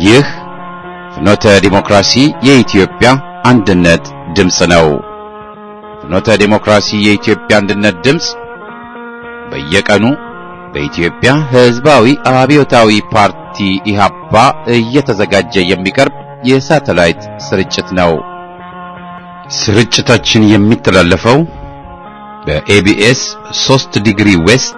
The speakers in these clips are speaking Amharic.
ይህ ፍኖተ ዲሞክራሲ የኢትዮጵያ አንድነት ድምፅ ነው። ፍኖተ ዲሞክራሲ የኢትዮጵያ አንድነት ድምፅ በየቀኑ በኢትዮጵያ ሕዝባዊ አብዮታዊ ፓርቲ ኢህአፓ እየተዘጋጀ የሚቀርብ የሳተላይት ስርጭት ነው። ስርጭታችን የሚተላለፈው በኤቢኤስ 3 ዲግሪ ዌስት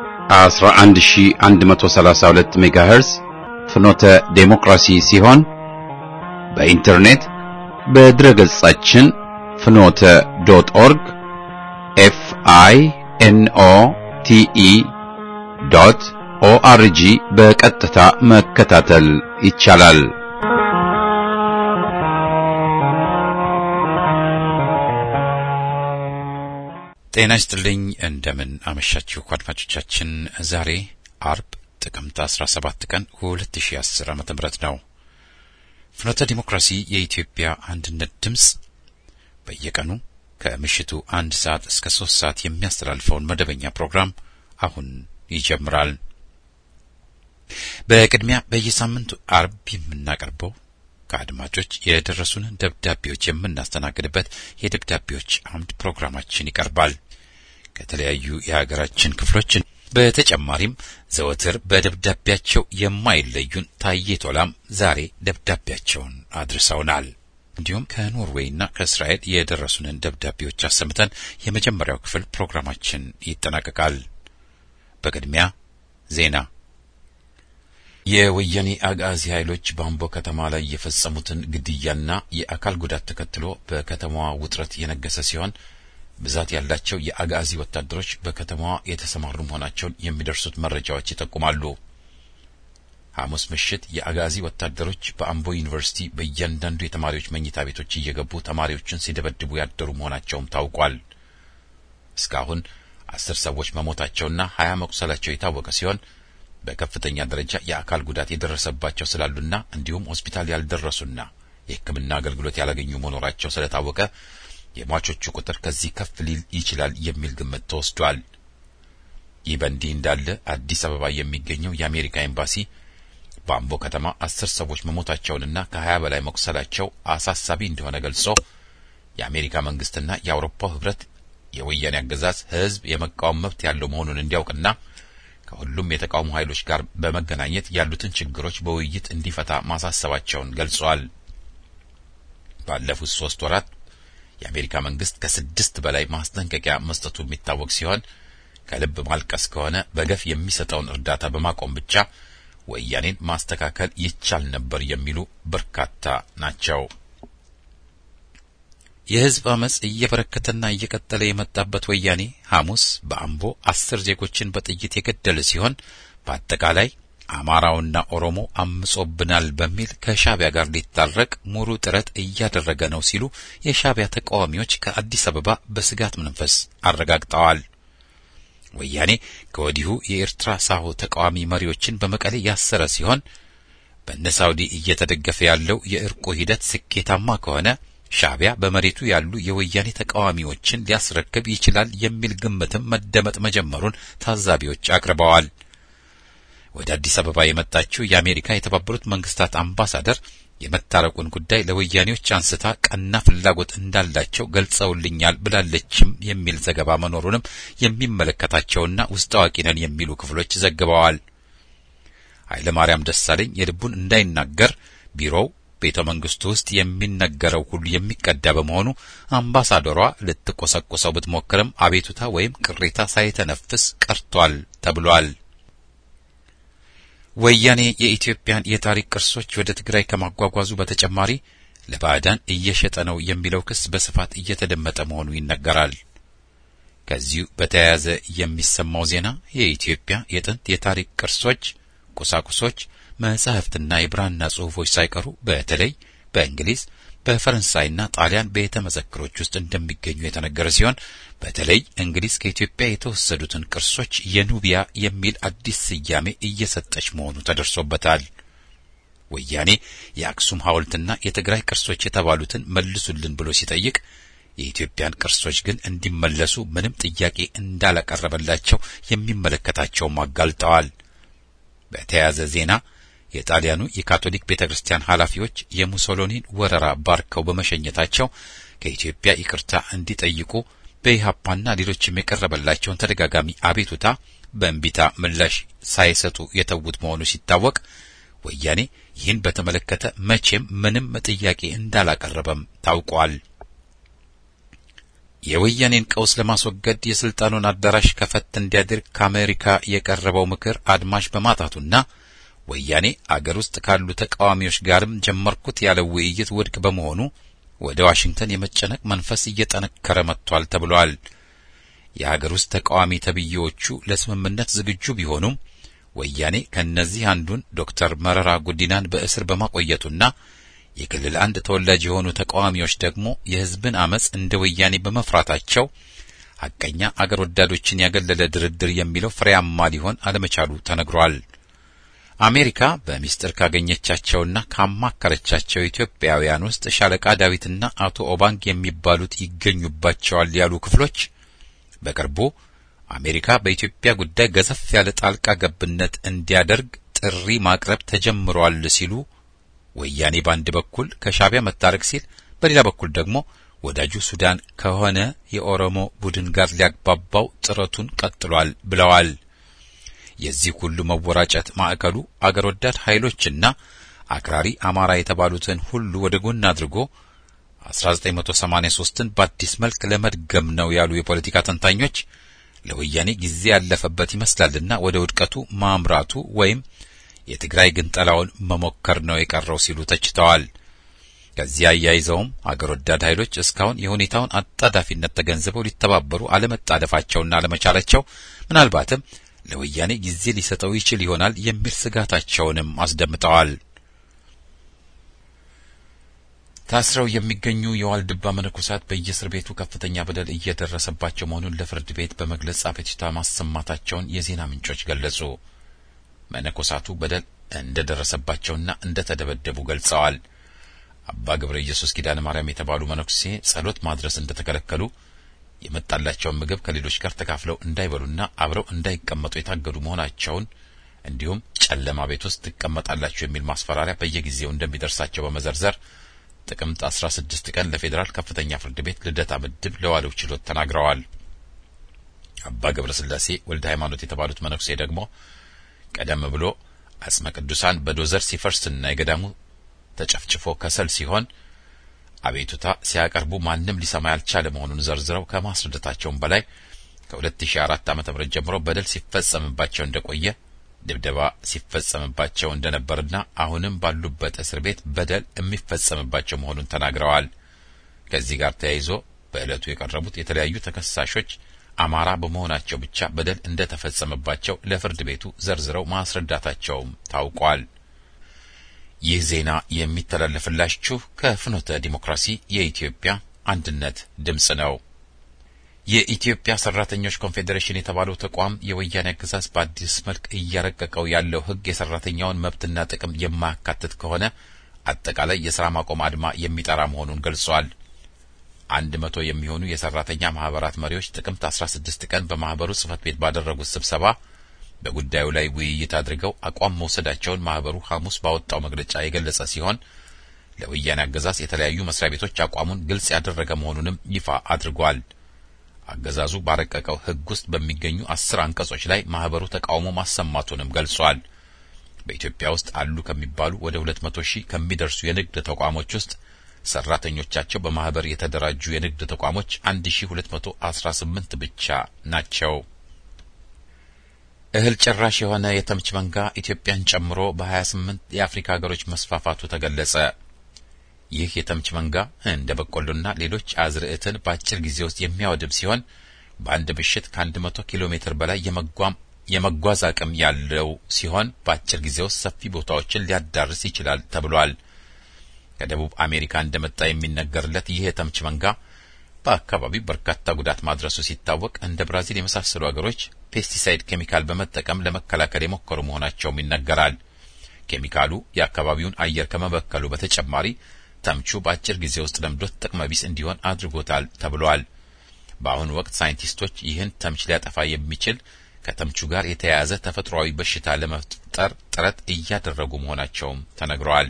11132 ሜጋሄርዝ ፍኖተ ዴሞክራሲ ሲሆን በኢንተርኔት በድረገጻችን ፍኖተ ዶት ኦርግ ኤፍ አይ ኤን ኦ ቲ ኢ ዶት ኦአርጂ በቀጥታ መከታተል ይቻላል። ጤና ይስጥልኝ። እንደምን አመሻችሁ አድማጮቻችን። ዛሬ አርብ ጥቅምት 17 ቀን 2010 ዓ.ም ነው። ፍኖተ ዲሞክራሲ የኢትዮጵያ አንድነት ድምፅ በየቀኑ ከምሽቱ አንድ ሰዓት እስከ ሶስት ሰዓት የሚያስተላልፈውን መደበኛ ፕሮግራም አሁን ይጀምራል። በቅድሚያ በየሳምንቱ አርብ የምናቀርበው ከአድማጮች የደረሱንን ደብዳቤዎች የምናስተናግድበት የደብዳቤዎች አምድ ፕሮግራማችን ይቀርባል። ከተለያዩ የሀገራችን ክፍሎች በተጨማሪም ዘወትር በደብዳቤያቸው የማይለዩን ታዬ ቶላም ዛሬ ደብዳቤያቸውን አድርሰውናል። እንዲሁም ከኖርዌይና ከእስራኤል የደረሱንን ደብዳቤዎች አሰምተን የመጀመሪያው ክፍል ፕሮግራማችን ይጠናቀቃል። በቅድሚያ ዜና የወያኔ አጋዚ ኃይሎች በአምቦ ከተማ ላይ የፈጸሙትን ግድያና የአካል ጉዳት ተከትሎ በከተማዋ ውጥረት የነገሰ ሲሆን ብዛት ያላቸው የአጋዚ ወታደሮች በከተማዋ የተሰማሩ መሆናቸውን የሚደርሱት መረጃዎች ይጠቁማሉ። ሐሙስ ምሽት የአጋዚ ወታደሮች በአምቦ ዩኒቨርሲቲ በእያንዳንዱ የተማሪዎች መኝታ ቤቶች እየገቡ ተማሪዎችን ሲደበድቡ ያደሩ መሆናቸውም ታውቋል። እስካሁን አስር ሰዎች መሞታቸውና ሀያ መቁሰላቸው የታወቀ ሲሆን በከፍተኛ ደረጃ የአካል ጉዳት የደረሰባቸው ስላሉና እንዲሁም ሆስፒታል ያልደረሱና የሕክምና አገልግሎት ያላገኙ መኖራቸው ስለታወቀ የሟቾቹ ቁጥር ከዚህ ከፍ ሊል ይችላል የሚል ግምት ተወስዷል። ይህ በእንዲህ እንዳለ አዲስ አበባ የሚገኘው የአሜሪካ ኤምባሲ በአምቦ ከተማ አስር ሰዎች መሞታቸውንና ከሀያ በላይ መቁሰላቸው አሳሳቢ እንደሆነ ገልጾ የአሜሪካ መንግስትና የአውሮፓው ህብረት የወያኔ አገዛዝ ህዝብ የመቃወም መብት ያለው መሆኑን እንዲያውቅና ከሁሉም የተቃውሞ ኃይሎች ጋር በመገናኘት ያሉትን ችግሮች በውይይት እንዲፈታ ማሳሰባቸውን ገልጸዋል። ባለፉት ሶስት ወራት የአሜሪካ መንግስት ከስድስት በላይ ማስጠንቀቂያ መስጠቱ የሚታወቅ ሲሆን ከልብ ማልቀስ ከሆነ በገፍ የሚሰጠውን እርዳታ በማቆም ብቻ ወያኔን ማስተካከል ይቻል ነበር የሚሉ በርካታ ናቸው። የህዝብ አመጽ እየበረከተና እየቀጠለ የመጣበት ወያኔ ሐሙስ በአምቦ አስር ዜጎችን በጥይት የገደለ ሲሆን በአጠቃላይ አማራውና ኦሮሞ አምጾብናል በሚል ከሻቢያ ጋር ሊታረቅ ሙሉ ጥረት እያደረገ ነው ሲሉ የሻቢያ ተቃዋሚዎች ከአዲስ አበባ በስጋት መንፈስ አረጋግጠዋል። ወያኔ ከወዲሁ የኤርትራ ሳሆ ተቃዋሚ መሪዎችን በመቀሌ ያሰረ ሲሆን በእነ ሳውዲ እየተደገፈ ያለው የእርቁ ሂደት ስኬታማ ከሆነ ሻቢያ በመሬቱ ያሉ የወያኔ ተቃዋሚዎችን ሊያስረክብ ይችላል የሚል ግምትም መደመጥ መጀመሩን ታዛቢዎች አቅርበዋል። ወደ አዲስ አበባ የመጣችው የአሜሪካ የተባበሩት መንግስታት አምባሳደር የመታረቁን ጉዳይ ለወያኔዎች አንስታ ቀና ፍላጎት እንዳላቸው ገልጸውልኛል ብላለችም የሚል ዘገባ መኖሩንም የሚመለከታቸውና ውስጥ አዋቂ ነን የሚሉ ክፍሎች ዘግበዋል። ኃይለማርያም ደሳለኝ የልቡን እንዳይናገር ቢሮው ቤተ መንግስቱ ውስጥ የሚነገረው ሁሉ የሚቀዳ በመሆኑ አምባሳደሯ ልትቆሰቁሰው ብትሞክርም አቤቱታ ወይም ቅሬታ ሳይተነፍስ ቀርቷል ተብሏል። ወያኔ የኢትዮጵያን የታሪክ ቅርሶች ወደ ትግራይ ከማጓጓዙ በተጨማሪ ለባዕዳን እየሸጠ ነው የሚለው ክስ በስፋት እየተደመጠ መሆኑ ይነገራል። ከዚሁ በተያያዘ የሚሰማው ዜና የኢትዮጵያ የጥንት የታሪክ ቅርሶች፣ ቁሳቁሶች መጻሕፍትና የብራና ጽሑፎች ሳይቀሩ በተለይ በእንግሊዝ በፈረንሳይና ጣሊያን ቤተ መዘክሮች ውስጥ እንደሚገኙ የተነገረ ሲሆን በተለይ እንግሊዝ ከኢትዮጵያ የተወሰዱትን ቅርሶች የኑቢያ የሚል አዲስ ስያሜ እየሰጠች መሆኑ ተደርሶበታል። ወያኔ የአክሱም ሐውልትና የትግራይ ቅርሶች የተባሉትን መልሱልን ብሎ ሲጠይቅ የኢትዮጵያን ቅርሶች ግን እንዲመለሱ ምንም ጥያቄ እንዳላቀረበላቸው የሚመለከታቸውም አጋልጠዋል። በተያያዘ ዜና የጣሊያኑ የካቶሊክ ቤተ ክርስቲያን ኃላፊዎች የሙሶሎኒን ወረራ ባርከው በመሸኘታቸው ከኢትዮጵያ ይቅርታ እንዲጠይቁ በኢህአፓና ሌሎችም የቀረበላቸውን ተደጋጋሚ አቤቱታ በእንቢታ ምላሽ ሳይሰጡ የተዉት መሆኑ ሲታወቅ ወያኔ ይህን በተመለከተ መቼም ምንም ጥያቄ እንዳላቀረበም ታውቋል። የወያኔን ቀውስ ለማስወገድ የስልጣኑን አዳራሽ ከፈት እንዲያደርግ ከአሜሪካ የቀረበው ምክር አድማሽ በማጣቱና ወያኔ አገር ውስጥ ካሉ ተቃዋሚዎች ጋርም ጀመርኩት ያለው ውይይት ውድቅ በመሆኑ ወደ ዋሽንግተን የመጨነቅ መንፈስ እየጠነከረ መጥቷል ተብሏል። የሀገር ውስጥ ተቃዋሚ ተብዬዎቹ ለስምምነት ዝግጁ ቢሆኑም ወያኔ ከእነዚህ አንዱን ዶክተር መረራ ጉዲናን በእስር በማቆየቱና የክልል አንድ ተወላጅ የሆኑ ተቃዋሚዎች ደግሞ የሕዝብን አመፅ እንደ ወያኔ በመፍራታቸው ሐቀኛ አገር ወዳዶችን ያገለለ ድርድር የሚለው ፍሬያማ ሊሆን አለመቻሉ ተነግሯል። አሜሪካ በሚስጥር ካገኘቻቸውና ካማከረቻቸው ኢትዮጵያውያን ውስጥ ሻለቃ ዳዊትና አቶ ኦባንግ የሚባሉት ይገኙባቸዋል ያሉ ክፍሎች በቅርቡ አሜሪካ በኢትዮጵያ ጉዳይ ገዘፍ ያለ ጣልቃ ገብነት እንዲያደርግ ጥሪ ማቅረብ ተጀምሯል ሲሉ ወያኔ በአንድ በኩል ከሻዕቢያ መታረቅ ሲል፣ በሌላ በኩል ደግሞ ወዳጁ ሱዳን ከሆነ የኦሮሞ ቡድን ጋር ሊያግባባው ጥረቱን ቀጥሏል ብለዋል። የዚህ ሁሉ መወራጨት ማዕከሉ አገር ወዳድ ኃይሎችና አክራሪ አማራ የተባሉትን ሁሉ ወደ ጎን አድርጎ 1983ን በአዲስ መልክ ለመድገም ነው ያሉ የፖለቲካ ተንታኞች ለወያኔ ጊዜ ያለፈበት ይመስላልና ወደ ውድቀቱ ማምራቱ ወይም የትግራይ ግንጠላውን መሞከር ነው የቀረው ሲሉ ተችተዋል። ከዚህ አያይዘውም አገር ወዳድ ኃይሎች እስካሁን የሁኔታውን አጣዳፊነት ተገንዝበው ሊተባበሩ አለመጣደፋቸውና አለመቻላቸው ምናልባትም ለወያኔ ጊዜ ሊሰጠው ይችል ይሆናል የሚል ስጋታቸውንም አስደምጠዋል። ታስረው የሚገኙ የዋልድባ መነኮሳት በየእስር ቤቱ ከፍተኛ በደል እየደረሰባቸው መሆኑን ለፍርድ ቤት በመግለጽ አቤቱታ ማሰማታቸውን የዜና ምንጮች ገለጹ። መነኮሳቱ በደል እንደደረሰባቸውና እንደተደበደቡ ገልጸዋል። አባ ገብረ ኢየሱስ ኪዳነ ማርያም የተባሉ መነኩሴ ጸሎት ማድረስ እንደተከለከሉ የመጣላቸውን ምግብ ከሌሎች ጋር ተካፍለው እንዳይበሉና አብረው እንዳይቀመጡ የታገዱ መሆናቸውን እንዲሁም ጨለማ ቤት ውስጥ ትቀመጣላችሁ የሚል ማስፈራሪያ በየጊዜው እንደሚደርሳቸው በመዘርዘር ጥቅምት 16 ቀን ለፌዴራል ከፍተኛ ፍርድ ቤት ልደታ ምድብ ለዋለው ችሎት ተናግረዋል። አባ ገብረ ስላሴ ወልደ ሃይማኖት የተባሉት መነኩሴ ደግሞ ቀደም ብሎ አጽመ ቅዱሳን በዶዘር ሲፈርስና የገዳሙ ተጨፍጭፎ ከሰል ሲሆን አቤቱታ ሲያቀርቡ ማንም ሊሰማ ያልቻለ መሆኑን ዘርዝረው ከማስረዳታቸውም በላይ ከ2004 ዓ.ም ጀምሮ በደል ሲፈጸምባቸው እንደቆየ ድብደባ ሲፈጸምባቸው እንደነበርና አሁንም ባሉበት እስር ቤት በደል የሚፈጸምባቸው መሆኑን ተናግረዋል። ከዚህ ጋር ተያይዞ በዕለቱ የቀረቡት የተለያዩ ተከሳሾች አማራ በመሆናቸው ብቻ በደል እንደተፈጸመባቸው ለፍርድ ቤቱ ዘርዝረው ማስረዳታቸውም ታውቋል። ይህ ዜና የሚተላለፍላችሁ ከፍኖተ ዲሞክራሲ የኢትዮጵያ አንድነት ድምፅ ነው። የኢትዮጵያ ሰራተኞች ኮንፌዴሬሽን የተባለው ተቋም የወያኔ አገዛዝ በአዲስ መልክ እያረቀቀው ያለው ሕግ የሰራተኛውን መብትና ጥቅም የማያካትት ከሆነ አጠቃላይ የስራ ማቆም አድማ የሚጠራ መሆኑን ገልጿል። አንድ መቶ የሚሆኑ የሰራተኛ ማህበራት መሪዎች ጥቅምት 16 ቀን በማህበሩ ጽህፈት ቤት ባደረጉት ስብሰባ በጉዳዩ ላይ ውይይት አድርገው አቋም መውሰዳቸውን ማህበሩ ሐሙስ ባወጣው መግለጫ የገለጸ ሲሆን ለወያኔ አገዛዝ የተለያዩ መስሪያ ቤቶች አቋሙን ግልጽ ያደረገ መሆኑንም ይፋ አድርጓል። አገዛዙ ባረቀቀው ሕግ ውስጥ በሚገኙ አስር አንቀጾች ላይ ማህበሩ ተቃውሞ ማሰማቱንም ገልጿል። በኢትዮጵያ ውስጥ አሉ ከሚባሉ ወደ ሁለት መቶ ሺህ ከሚደርሱ የንግድ ተቋሞች ውስጥ ሰራተኞቻቸው በማህበር የተደራጁ የንግድ ተቋሞች አንድ ሺ ሁለት መቶ አስራ ስምንት ብቻ ናቸው። እህል ጭራሽ የሆነ የተምች መንጋ ኢትዮጵያን ጨምሮ በሀያ ስምንት የአፍሪካ ሀገሮች መስፋፋቱ ተገለጸ። ይህ የተምች መንጋ እንደ በቆሎና ሌሎች አዝርዕትን በአጭር ጊዜ ውስጥ የሚያወድም ሲሆን በአንድ ምሽት ከአንድ መቶ ኪሎ ሜትር በላይ የመጓም የመጓዝ አቅም ያለው ሲሆን በአጭር ጊዜ ውስጥ ሰፊ ቦታዎችን ሊያዳርስ ይችላል ተብሏል። ከደቡብ አሜሪካ እንደመጣ የሚነገርለት ይህ የተምች መንጋ በአካባቢው በርካታ ጉዳት ማድረሱ ሲታወቅ እንደ ብራዚል የመሳሰሉ ሀገሮች ፔስቲሳይድ ኬሚካል በመጠቀም ለመከላከል የሞከሩ መሆናቸውም ይነገራል። ኬሚካሉ የአካባቢውን አየር ከመበከሉ በተጨማሪ ተምቹ በአጭር ጊዜ ውስጥ ለምዶት ጥቅመ ቢስ እንዲሆን አድርጎታል ተብሏል። በአሁኑ ወቅት ሳይንቲስቶች ይህን ተምች ሊያጠፋ የሚችል ከተምቹ ጋር የተያያዘ ተፈጥሯዊ በሽታ ለመፍጠር ጥረት እያደረጉ መሆናቸውም ተነግረዋል።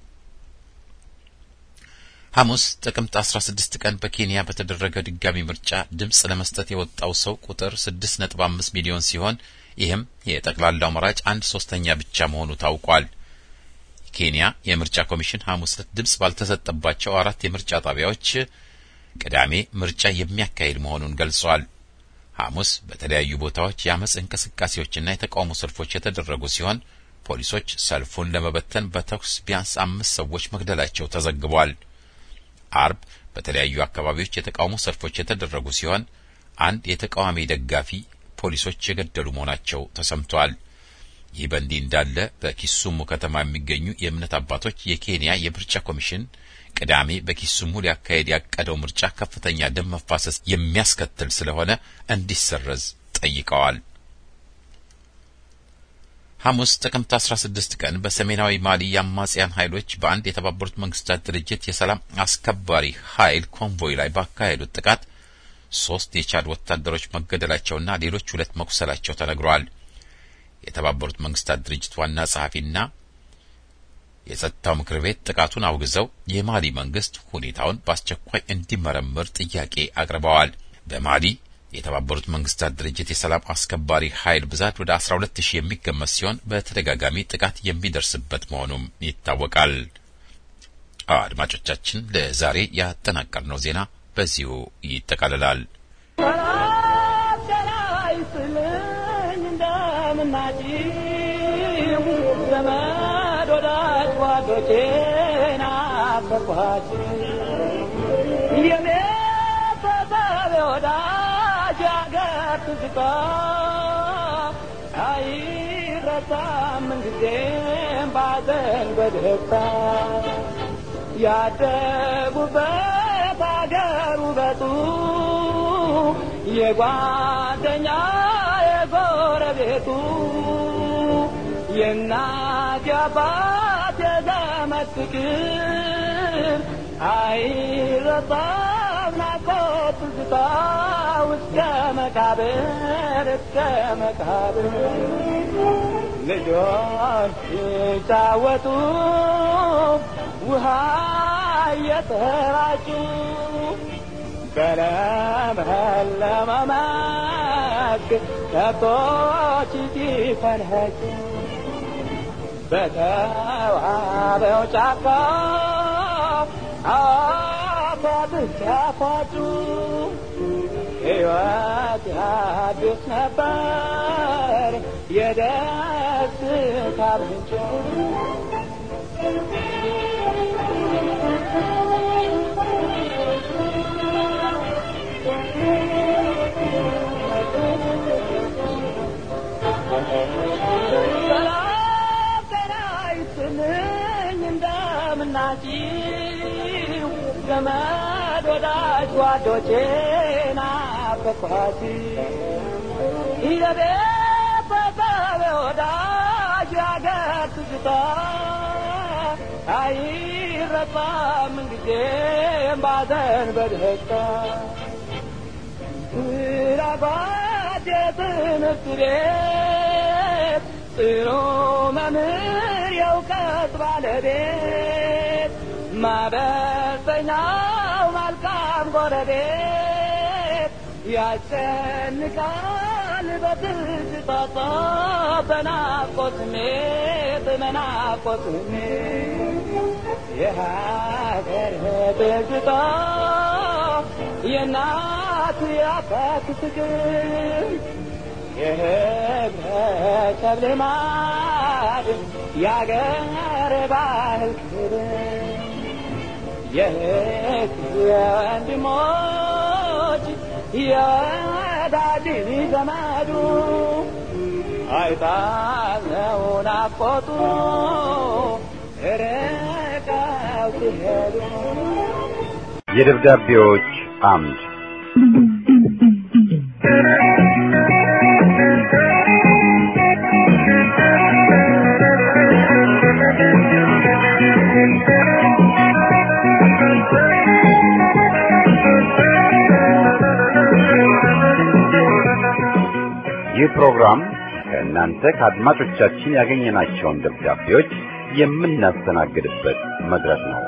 ሐሙስ ጥቅምት 16 ቀን በኬንያ በተደረገ ድጋሚ ምርጫ ድምፅ ለመስጠት የወጣው ሰው ቁጥር 6.5 ሚሊዮን ሲሆን ይህም የጠቅላላው መራጭ አንድ ሶስተኛ ብቻ መሆኑ ታውቋል። ኬንያ የምርጫ ኮሚሽን ሐሙስ ዕለት ድምፅ ባልተሰጠባቸው አራት የምርጫ ጣቢያዎች ቅዳሜ ምርጫ የሚያካሂድ መሆኑን ገልጿል። ሐሙስ በተለያዩ ቦታዎች የአመፅ እንቅስቃሴዎችና የተቃውሞ ሰልፎች የተደረጉ ሲሆን ፖሊሶች ሰልፉን ለመበተን በተኩስ ቢያንስ አምስት ሰዎች መግደላቸው ተዘግቧል። አርብ በተለያዩ አካባቢዎች የተቃውሞ ሰልፎች የተደረጉ ሲሆን አንድ የተቃዋሚ ደጋፊ ፖሊሶች የገደሉ መሆናቸው ተሰምቷል። ይህ በእንዲህ እንዳለ በኪሱሙ ከተማ የሚገኙ የእምነት አባቶች የኬንያ የምርጫ ኮሚሽን ቅዳሜ በኪሱሙ ሊያካሄድ ያቀደው ምርጫ ከፍተኛ ደም መፋሰስ የሚያስከትል ስለሆነ እንዲሰረዝ ጠይቀዋል። ሐሙስ ጥቅምት 16 ቀን በሰሜናዊ ማሊ የአማጽያን ኃይሎች በአንድ የተባበሩት መንግስታት ድርጅት የሰላም አስከባሪ ኃይል ኮንቮይ ላይ ባካሄዱት ጥቃት ሶስት የቻድ ወታደሮች መገደላቸውና ሌሎች ሁለት መቁሰላቸው ተነግሯል። የተባበሩት መንግስታት ድርጅት ዋና ጸሐፊና የጸጥታው ምክር ቤት ጥቃቱን አውግዘው የማሊ መንግስት ሁኔታውን በአስቸኳይ እንዲመረምር ጥያቄ አቅርበዋል። በማሊ የተባበሩት መንግስታት ድርጅት የሰላም አስከባሪ ኃይል ብዛት ወደ 12 ሺህ የሚገመት ሲሆን በተደጋጋሚ ጥቃት የሚደርስበት መሆኑም ይታወቃል። አድማጮቻችን ለዛሬ ያጠናቀርነው ዜና በዚሁ ይጠቃልላል። ዘመድ ወዳጅ ጓዶቼን አፈኳችሁ የቤተሰብ ወዳጅ አገር ትዝታ አይረሳም ምንጊዜም ባዘን በደስታ ያደጉበት አገር ውበቱ የጓደኛ የጎረቤቱ የእናት የአባት የዘመድ ፍቅር አይረሳም ናፍቆት ትዝታ እስከ መቃብር እስከ መቃብር ልጆች ሲጫወቱ ውሃ እየተራጩ በለመለመ መስክ ከብቶች ሲፈንጩ በተዋበው ጫካ አፏት ሲያፏጩ ሕይወት ያድስ ነበር የደስታ ምንጭ ሰላም ጤና ይስጥልኝ እንደምናችሁ ዘመድ ወዳጅ ጓዶቼ ናፈኳችሁ የቤተሰብ ወዳጅ ያገር ትዝታ አይረሳም ምንጊዜም ባዘን በደስታ ስራባት የትምህርት ቤት ጥሩ መምህር የእውቀት ባለቤት ማበሰኛው መልካም ጎረቤት ያስጨንቃል በትዝታ በናፍቆት ስሜት በናፍቆት ስሜት የሀገር ትዝታ የእናት የአባት ፍቅር የህብረተሰብ ልማድ የአገር ባህል ክብር የእህት የወንድሞች የወዳጅ ዘመዱ አይጣለው ናፍቆቱ ርቀው ሲሄዱ የደብዳቤዎች አምድ ፕሮግራም ከእናንተ ከአድማጮቻችን ያገኘናቸውን ደብዳቤዎች የምናስተናግድበት መድረክ ነው።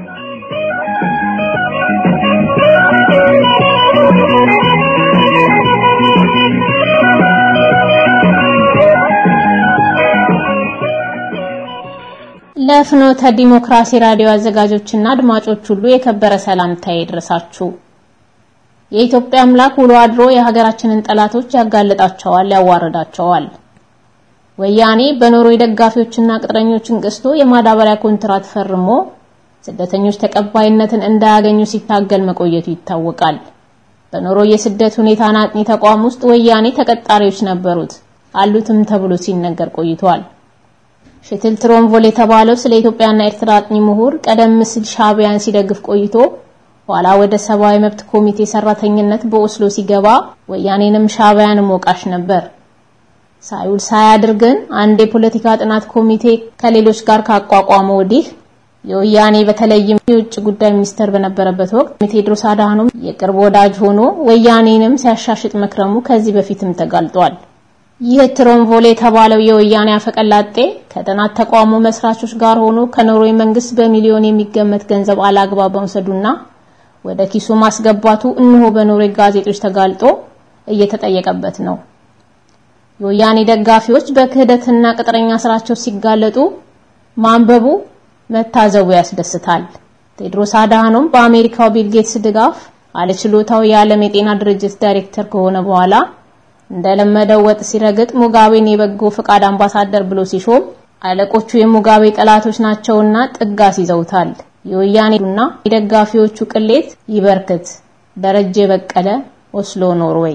ለፍኖተ ዲሞክራሲ ራዲዮ አዘጋጆችና አድማጮች ሁሉ የከበረ ሰላምታ ይድረሳችሁ። የኢትዮጵያ አምላክ ውሎ አድሮ የሀገራችንን ጠላቶች ያጋልጣቸዋል፣ ያዋርዳቸዋል። ወያኔ በኖርዌይ ደጋፊዎችና ቅጥረኞችን ገዝቶ የማዳበሪያ ኮንትራት ፈርሞ ስደተኞች ተቀባይነትን እንዳያገኙ ሲታገል መቆየቱ ይታወቃል። በኖርዌይ የስደት ሁኔታ አጥኚ ተቋም ውስጥ ወያኔ ተቀጣሪዎች ነበሩት አሉትም ተብሎ ሲነገር ቆይቷል። ሽትል ትሮንቮል የተባለው ስለ ኢትዮጵያና ኤርትራ አጥኚ ምሁር ቀደም ሲል ሻዕቢያን ሲደግፍ ቆይቶ ኋላ ወደ ሰብአዊ መብት ኮሚቴ ሰራተኝነት በኦስሎ ሲገባ ወያኔንም ሻዕቢያንም ወቃሽ ነበር። ሳይውል ሳያድር ግን አንድ የፖለቲካ ጥናት ኮሚቴ ከሌሎች ጋር ካቋቋመ ወዲህ የወያኔ በተለይም የውጭ ጉዳይ ሚኒስተር በነበረበት ወቅት ቴዎድሮስ አድሃኖም የቅርብ ወዳጅ ሆኖ ወያኔንም ሲያሻሽጥ መክረሙ ከዚህ በፊትም ተጋልጧል። ይህ ትሮንቮል የተባለው የወያኔ አፈቀላጤ ከጥናት ተቋሙ መስራቾች ጋር ሆኖ ከኖርዌይ መንግስት በሚሊዮን የሚገመት ገንዘብ አላግባብ መውሰዱና ወደ ኪሱ ማስገባቱ እነሆ በኖርዌይ ጋዜጦች ተጋልጦ እየተጠየቀበት ነው። የወያኔ ደጋፊዎች በክህደትና ቅጥረኛ ስራቸው ሲጋለጡ ማንበቡ መታዘቡ ያስደስታል። ቴድሮስ አድሃኖም በአሜሪካው ቢል ጌትስ ድጋፍ አለችሎታው የዓለም የጤና ድርጅት ዳይሬክተር ከሆነ በኋላ እንደለመደው ወጥ ሲረግጥ ሙጋቤን የበጎ ፈቃድ አምባሳደር ብሎ ሲሾም አለቆቹ የሙጋቤ ጠላቶች ናቸውና ጥጋስ ይዘውታል። የወያኔና የደጋፊዎቹ ቅሌት ይበርክት። ደረጀ በቀለ ኦስሎ ኖርዌይ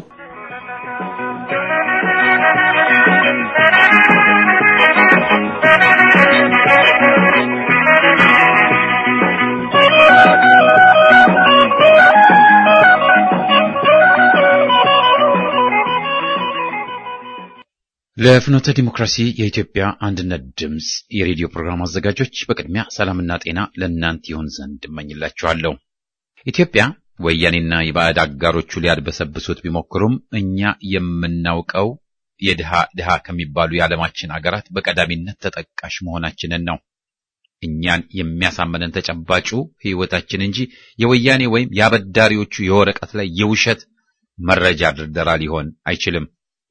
ለፍኖተ ዲሞክራሲ የኢትዮጵያ አንድነት ድምፅ የሬዲዮ ፕሮግራም አዘጋጆች በቅድሚያ ሰላምና ጤና ለእናንተ ይሆን ዘንድ እመኝላችኋለሁ። ኢትዮጵያ ወያኔና የባዕድ አጋሮቹ ሊያድበሰብሱት ቢሞክሩም እኛ የምናውቀው የድሃ ድሃ ከሚባሉ የዓለማችን አገራት በቀዳሚነት ተጠቃሽ መሆናችንን ነው። እኛን የሚያሳመነን ተጨባጩ ሕይወታችን እንጂ የወያኔ ወይም የአበዳሪዎቹ የወረቀት ላይ የውሸት መረጃ ድርደራ ሊሆን አይችልም።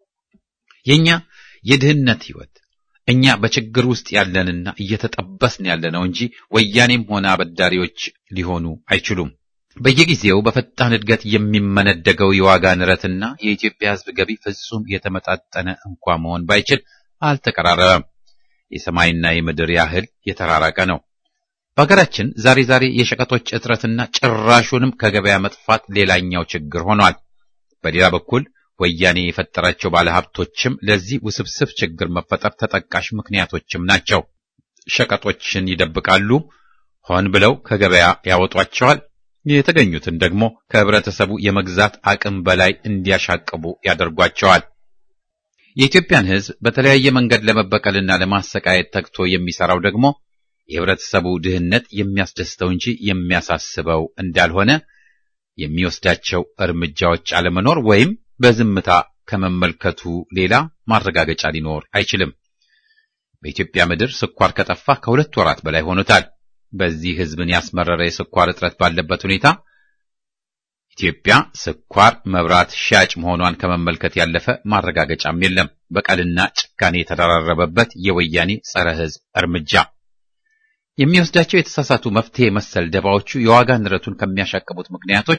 የኛ የድህነት ህይወት እኛ በችግር ውስጥ ያለንና እየተጠበስን ያለነው እንጂ ወያኔም ሆነ አበዳሪዎች ሊሆኑ አይችሉም። በየጊዜው በፈጣን እድገት የሚመነደገው የዋጋ ንረትና የኢትዮጵያ ሕዝብ ገቢ ፍጹም የተመጣጠነ እንኳ መሆን ባይችል አልተቀራረበም። የሰማይና የምድር ያህል የተራራቀ ነው። በሀገራችን ዛሬ ዛሬ የሸቀጦች እጥረትና ጭራሹንም ከገበያ መጥፋት ሌላኛው ችግር ሆኗል። በሌላ በኩል ወያኔ የፈጠራቸው ባለሀብቶችም ለዚህ ውስብስብ ችግር መፈጠር ተጠቃሽ ምክንያቶችም ናቸው። ሸቀጦችን ይደብቃሉ፣ ሆን ብለው ከገበያ ያወጧቸዋል። የተገኙትን ደግሞ ከህብረተሰቡ የመግዛት አቅም በላይ እንዲያሻቅቡ ያደርጓቸዋል። የኢትዮጵያን ሕዝብ በተለያየ መንገድ ለመበቀልና ለማሰቃየት ተግቶ የሚሰራው ደግሞ የህብረተሰቡ ድህነት የሚያስደስተው እንጂ የሚያሳስበው እንዳልሆነ የሚወስዳቸው እርምጃዎች አለመኖር ወይም በዝምታ ከመመልከቱ ሌላ ማረጋገጫ ሊኖር አይችልም። በኢትዮጵያ ምድር ስኳር ከጠፋ ከሁለት ወራት በላይ ሆኖታል። በዚህ ህዝብን ያስመረረ የስኳር እጥረት ባለበት ሁኔታ ኢትዮጵያ ስኳር መብራት ሻጭ መሆኗን ከመመልከት ያለፈ ማረጋገጫም የለም። በቀልና ጭካኔ የተደራረበበት የወያኔ ጸረ ህዝብ እርምጃ የሚወስዳቸው የተሳሳቱ መፍትሄ መሰል ደባዎቹ የዋጋ ንረቱን ከሚያሻቅቡት ምክንያቶች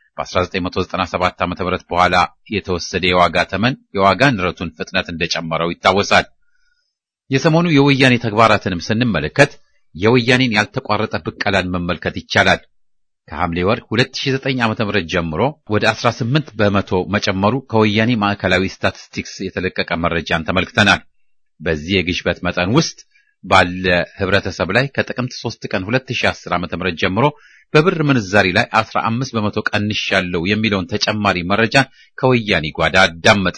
በ1997 ዓ.ም በኋላ የተወሰደ የዋጋ ተመን የዋጋ ንረቱን ፍጥነት እንደጨመረው ይታወሳል። የሰሞኑ የወያኔ ተግባራትንም ስንመለከት የወያኔን ያልተቋረጠ ብቀላን መመልከት ይቻላል። ከሐምሌ ወር 2009 ዓ.ም ጀምሮ ወደ 18 በመቶ መጨመሩ ከወያኔ ማዕከላዊ ስታቲስቲክስ የተለቀቀ መረጃን ተመልክተናል። በዚህ የግሽበት መጠን ውስጥ ባለ ህብረተሰብ ላይ ከጥቅምት 3 ቀን 2010 ዓ.ም ጀምሮ በብር ምንዛሪ ላይ 15 በመቶ ቀንሻለሁ የሚለውን ተጨማሪ መረጃን ከወያኔ ጓዳ አዳመጥ።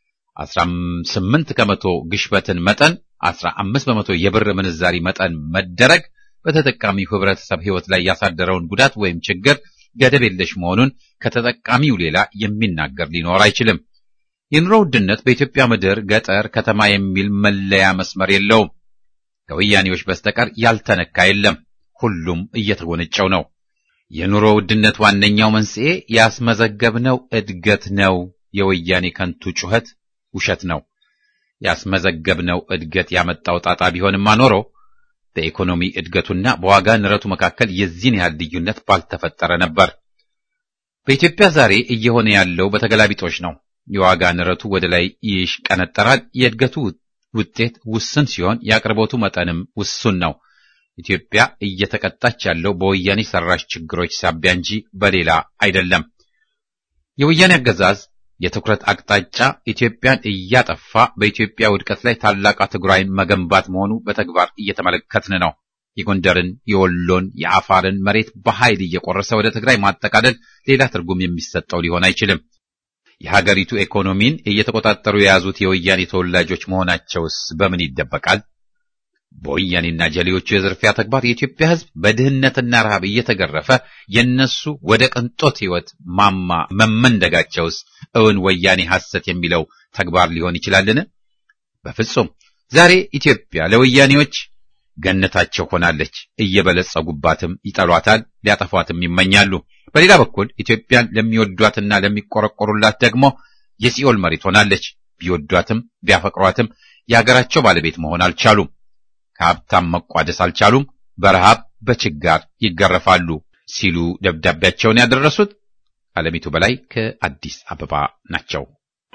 18 ከመቶ ግሽበትን መጠን 15 በመቶ የብር ምንዛሪ መጠን መደረግ በተጠቃሚው ህብረተሰብ ህይወት ላይ ያሳደረውን ጉዳት ወይም ችግር ገደብ የለሽ መሆኑን ከተጠቃሚው ሌላ የሚናገር ሊኖር አይችልም። የኑሮ ውድነት በኢትዮጵያ ምድር ገጠር፣ ከተማ የሚል መለያ መስመር የለውም። ከወያኔዎች በስተቀር ያልተነካ የለም። ሁሉም እየተጎነጨው ነው። የኑሮ ውድነት ዋነኛው መንስኤ ያስመዘገብነው እድገት ነው። የወያኔ ከንቱ ጩኸት ውሸት ነው። ያስመዘገብነው እድገት ያመጣው ጣጣ ቢሆንማ ኖሮ በኢኮኖሚ እድገቱና በዋጋ ንረቱ መካከል የዚህን ያህል ልዩነት ባልተፈጠረ ነበር። በኢትዮጵያ ዛሬ እየሆነ ያለው በተገላቢጦች ነው። የዋጋ ንረቱ ወደ ላይ ይሽቀነጠራል። የእድገቱ ውጤት ውስን ሲሆን የአቅርቦቱ መጠንም ውሱን ነው። ኢትዮጵያ እየተቀጣች ያለው በወያኔ ሰራሽ ችግሮች ሳቢያ እንጂ በሌላ አይደለም። የወያኔ አገዛዝ የትኩረት አቅጣጫ ኢትዮጵያን እያጠፋ በኢትዮጵያ ውድቀት ላይ ታላቅ ትግራይን መገንባት መሆኑ በተግባር እየተመለከትን ነው። የጎንደርን፣ የወሎን፣ የአፋርን መሬት በኃይል እየቆረሰ ወደ ትግራይ ማጠቃለል ሌላ ትርጉም የሚሰጠው ሊሆን አይችልም። የሀገሪቱ ኢኮኖሚን እየተቆጣጠሩ የያዙት የወያኔ ተወላጆች መሆናቸውስ በምን ይደበቃል? በወያኔና ጀሌዎቹ የዝርፊያ ተግባር የኢትዮጵያ ሕዝብ በድህነትና ረሃብ እየተገረፈ የነሱ ወደ ቅንጦት ሕይወት ማማ መመንደጋቸውስ እውን ወያኔ ሐሰት የሚለው ተግባር ሊሆን ይችላልን? በፍጹም። ዛሬ ኢትዮጵያ ለወያኔዎች ገነታቸው ሆናለች። እየበለጸጉባትም ይጠሏታል፣ ሊያጠፏትም ይመኛሉ። በሌላ በኩል ኢትዮጵያን ለሚወዷትና ለሚቆረቆሩላት ደግሞ የሲኦል መሬት ሆናለች። ቢወዷትም ቢያፈቅሯትም የሀገራቸው ባለቤት መሆን አልቻሉም። ከሀብታም መቋደስ አልቻሉም። በረሃብ በችጋር ይገረፋሉ ሲሉ ደብዳቤያቸውን ያደረሱት አለሚቱ በላይ ከአዲስ አበባ ናቸው።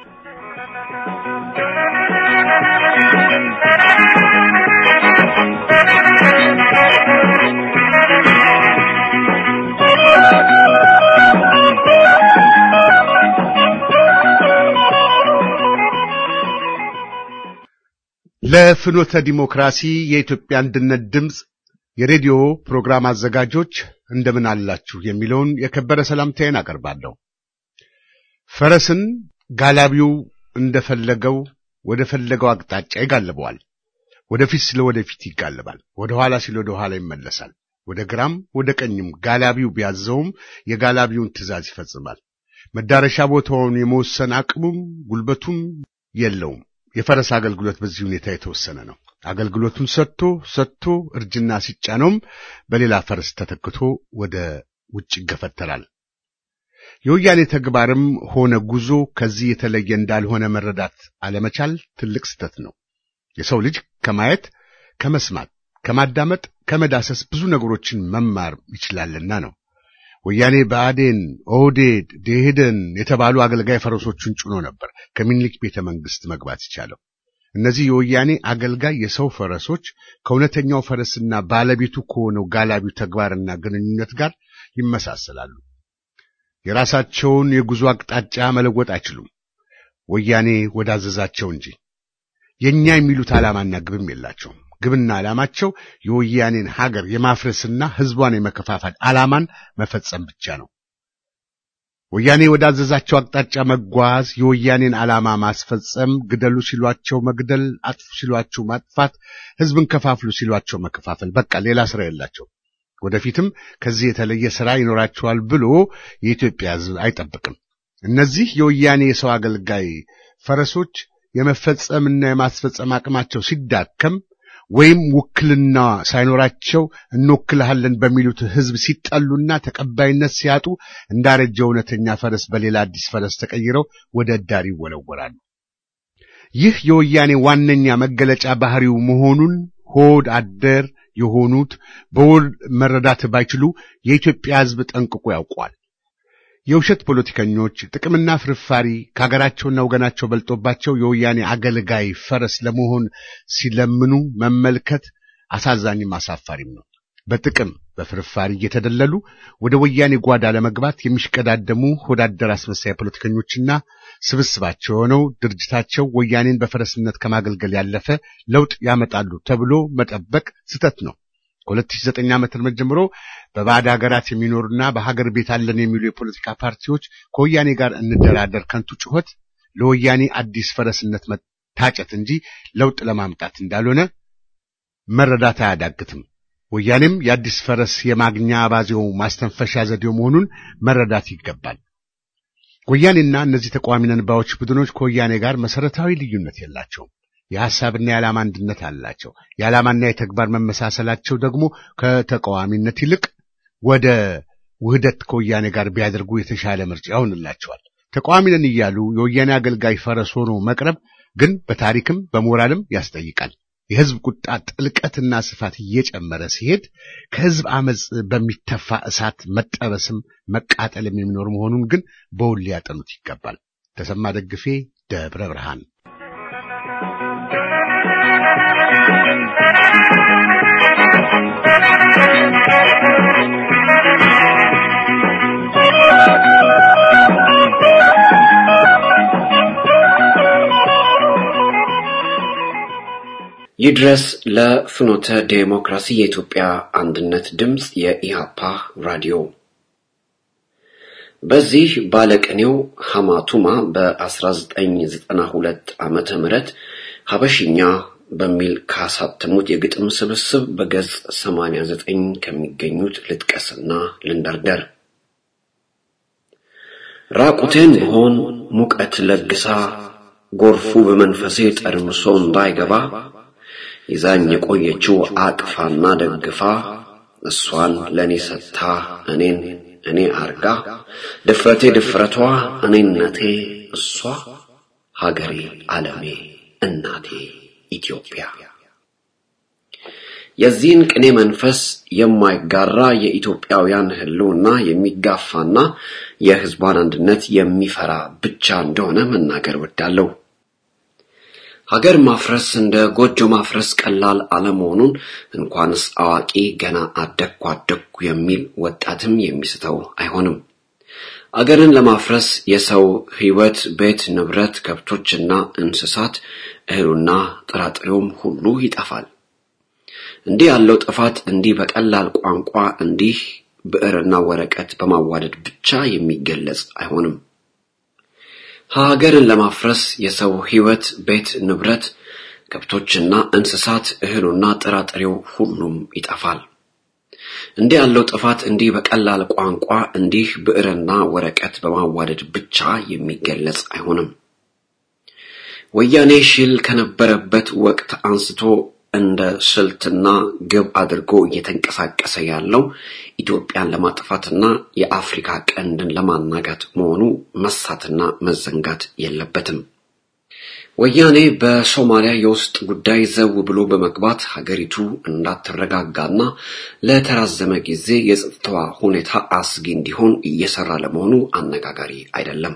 ለፍኖተ ዲሞክራሲ የኢትዮጵያ አንድነት ድምፅ የሬዲዮ ፕሮግራም አዘጋጆች እንደምን አላችሁ የሚለውን የከበረ ሰላምታዬን አቀርባለሁ። ፈረስን ጋላቢው እንደፈለገው ወደ ፈለገው አቅጣጫ ይጋልበዋል። ወደፊት ስለ ወደፊት ይጋልባል፣ ወደ ኋላ ሲል ወደ ኋላ ይመለሳል። ወደ ግራም ወደ ቀኝም ጋላቢው ቢያዘውም የጋላቢውን ትዕዛዝ ይፈጽማል። መዳረሻ ቦታውን የመወሰን አቅሙም ጉልበቱም የለውም። የፈረስ አገልግሎት በዚህ ሁኔታ የተወሰነ ነው። አገልግሎቱን ሰጥቶ ሰጥቶ እርጅና ሲጫነውም በሌላ ፈረስ ተተክቶ ወደ ውጭ ይገፈተራል። የወያኔ ተግባርም ሆነ ጉዞ ከዚህ የተለየ እንዳልሆነ መረዳት አለመቻል ትልቅ ስህተት ነው። የሰው ልጅ ከማየት፣ ከመስማት፣ ከማዳመጥ፣ ከመዳሰስ ብዙ ነገሮችን መማር ይችላልና ነው። ወያኔ ብአዴን፣ ኦህዴድ፣ ደኢህዴን የተባሉ አገልጋይ ፈረሶቹን ጭኖ ነበር ከምኒልክ ቤተ መንግስት መግባት ይቻለው። እነዚህ የወያኔ አገልጋይ የሰው ፈረሶች ከእውነተኛው ፈረስና ባለቤቱ ከሆነው ጋላቢው ተግባርና ግንኙነት ጋር ይመሳሰላሉ። የራሳቸውን የጉዞ አቅጣጫ መለወጥ አይችሉም፣ ወያኔ ወዳዘዛቸው እንጂ። የኛ የሚሉት ዓላማና ግብም የላቸውም። ግብና ዓላማቸው የወያኔን ሀገር የማፍረስና ህዝቧን የመከፋፈል ዓላማን መፈጸም ብቻ ነው። ወያኔ ወዳዘዛቸው አቅጣጫ መጓዝ፣ የወያኔን ዓላማ ማስፈጸም፣ ግደሉ ሲሏቸው መግደል፣ አጥፉ ሲሏቸው ማጥፋት፣ ህዝብን ከፋፍሉ ሲሏቸው መከፋፈል፣ በቃ ሌላ ስራ የላቸው። ወደፊትም ከዚህ የተለየ ስራ ይኖራቸዋል ብሎ የኢትዮጵያ ህዝብ አይጠብቅም። እነዚህ የወያኔ የሰው አገልጋይ ፈረሶች የመፈጸምና የማስፈጸም አቅማቸው ሲዳከም ወይም ውክልና ሳይኖራቸው እንወክልሃለን በሚሉት ህዝብ ሲጠሉና ተቀባይነት ሲያጡ እንዳረጀ እውነተኛ ፈረስ በሌላ አዲስ ፈረስ ተቀይረው ወደ ዳር ይወለወላሉ። ይህ የወያኔ ዋነኛ መገለጫ ባህሪው መሆኑን ሆድ አደር የሆኑት በውል መረዳት ባይችሉ የኢትዮጵያ ህዝብ ጠንቅቆ ያውቋል። የውሸት ፖለቲከኞች ጥቅምና ፍርፋሪ ከሀገራቸውና ወገናቸው በልጦባቸው የወያኔ አገልጋይ ፈረስ ለመሆን ሲለምኑ መመልከት አሳዛኝም አሳፋሪም ነው። በጥቅም በፍርፋሪ እየተደለሉ ወደ ወያኔ ጓዳ ለመግባት የሚሽቀዳደሙ ሆዳደር አስመሳይ ፖለቲከኞችና ስብስባቸው የሆነው ድርጅታቸው ወያኔን በፈረስነት ከማገልገል ያለፈ ለውጥ ያመጣሉ ተብሎ መጠበቅ ስህተት ነው። ከ2009 ዓመተ ምህረት ጀምሮ በባዕድ ሀገራት የሚኖሩና በሀገር ቤት አለን የሚሉ የፖለቲካ ፓርቲዎች ከወያኔ ጋር እንደራደር ከንቱ ጩኸት ለወያኔ አዲስ ፈረስነት መታጨት እንጂ ለውጥ ለማምጣት እንዳልሆነ መረዳት አያዳግትም። ወያኔም የአዲስ ፈረስ የማግኛ አባዜው ማስተንፈሻ ዘዴው መሆኑን መረዳት ይገባል። ወያኔና እነዚህ ተቃዋሚ ነን ባዮች ቡድኖች ከወያኔ ጋር መሰረታዊ ልዩነት የላቸውም። የሐሳብና የዓላማ አንድነት አላቸው። የዓላማና የተግባር መመሳሰላቸው ደግሞ ከተቃዋሚነት ይልቅ ወደ ውህደት ከወያኔ ጋር ቢያደርጉ የተሻለ ምርጫ ይሆንላቸዋል። ተቃዋሚ ነን እያሉ የወያኔ አገልጋይ ፈረስ ሆኖ መቅረብ ግን በታሪክም በሞራልም ያስጠይቃል። የሕዝብ ቁጣ ጥልቀትና ስፋት እየጨመረ ሲሄድ ከሕዝብ አመፅ በሚተፋ እሳት መጠበስም መቃጠልም የሚኖር መሆኑን ግን በውል ሊያጠኑት ይገባል። ተሰማ ደግፌ ደብረ ብርሃን ይድረስ ለፍኖተ ዴሞክራሲ የኢትዮጵያ አንድነት ድምፅ የኢሃፓ ራዲዮ። በዚህ ባለቅኔው ሐማቱማ በ1992 ዓመተ ምህረት ሀበሽኛ በሚል ካሳተሙት የግጥም ስብስብ በገጽ 89 ከሚገኙት ልጥቀስና ልንደርደር። ራቁቴን ብሆን ሙቀት ለግሳ ጎርፉ በመንፈሴ ጠርምሶ እንዳይገባ ይዛኝ የቆየችው አቅፋና ደግፋ እሷን ለእኔ ሰጥታ እኔን እኔ አርጋ ድፍረቴ ድፍረቷ እኔነቴ እሷ ሀገሬ ዓለሜ እናቴ ኢትዮጵያ። የዚህን ቅኔ መንፈስ የማይጋራ የኢትዮጵያውያን ሕልውና የሚጋፋና የሕዝቧን አንድነት የሚፈራ ብቻ እንደሆነ መናገር ወዳለሁ። ሀገር ማፍረስ እንደ ጎጆ ማፍረስ ቀላል አለመሆኑን እንኳንስ አዋቂ ገና አደግኩ አደግኩ የሚል ወጣትም የሚስተው አይሆንም። አገርን ለማፍረስ የሰው ሕይወት፣ ቤት፣ ንብረት፣ ከብቶችና እንስሳት፣ እህሉና ጥራጥሬውም ሁሉ ይጠፋል። እንዲህ ያለው ጥፋት እንዲህ በቀላል ቋንቋ እንዲህ ብዕርና ወረቀት በማዋደድ ብቻ የሚገለጽ አይሆንም። ሀገርን ለማፍረስ የሰው ሕይወት፣ ቤት፣ ንብረት፣ ከብቶችና እንስሳት፣ እህሉና ጥራጥሬው ሁሉም ይጠፋል። እንዲህ ያለው ጥፋት እንዲህ በቀላል ቋንቋ እንዲህ ብዕርና ወረቀት በማዋደድ ብቻ የሚገለጽ አይሆንም። ወያኔ ሽል ከነበረበት ወቅት አንስቶ እንደ ስልትና ግብ አድርጎ እየተንቀሳቀሰ ያለው ኢትዮጵያን ለማጥፋትና የአፍሪካ ቀንድን ለማናጋት መሆኑ መሳትና መዘንጋት የለበትም። ወያኔ በሶማሊያ የውስጥ ጉዳይ ዘው ብሎ በመግባት ሀገሪቱ እንዳትረጋጋና ለተራዘመ ጊዜ የጸጥታዋ ሁኔታ አስጊ እንዲሆን እየሰራ ለመሆኑ አነጋጋሪ አይደለም።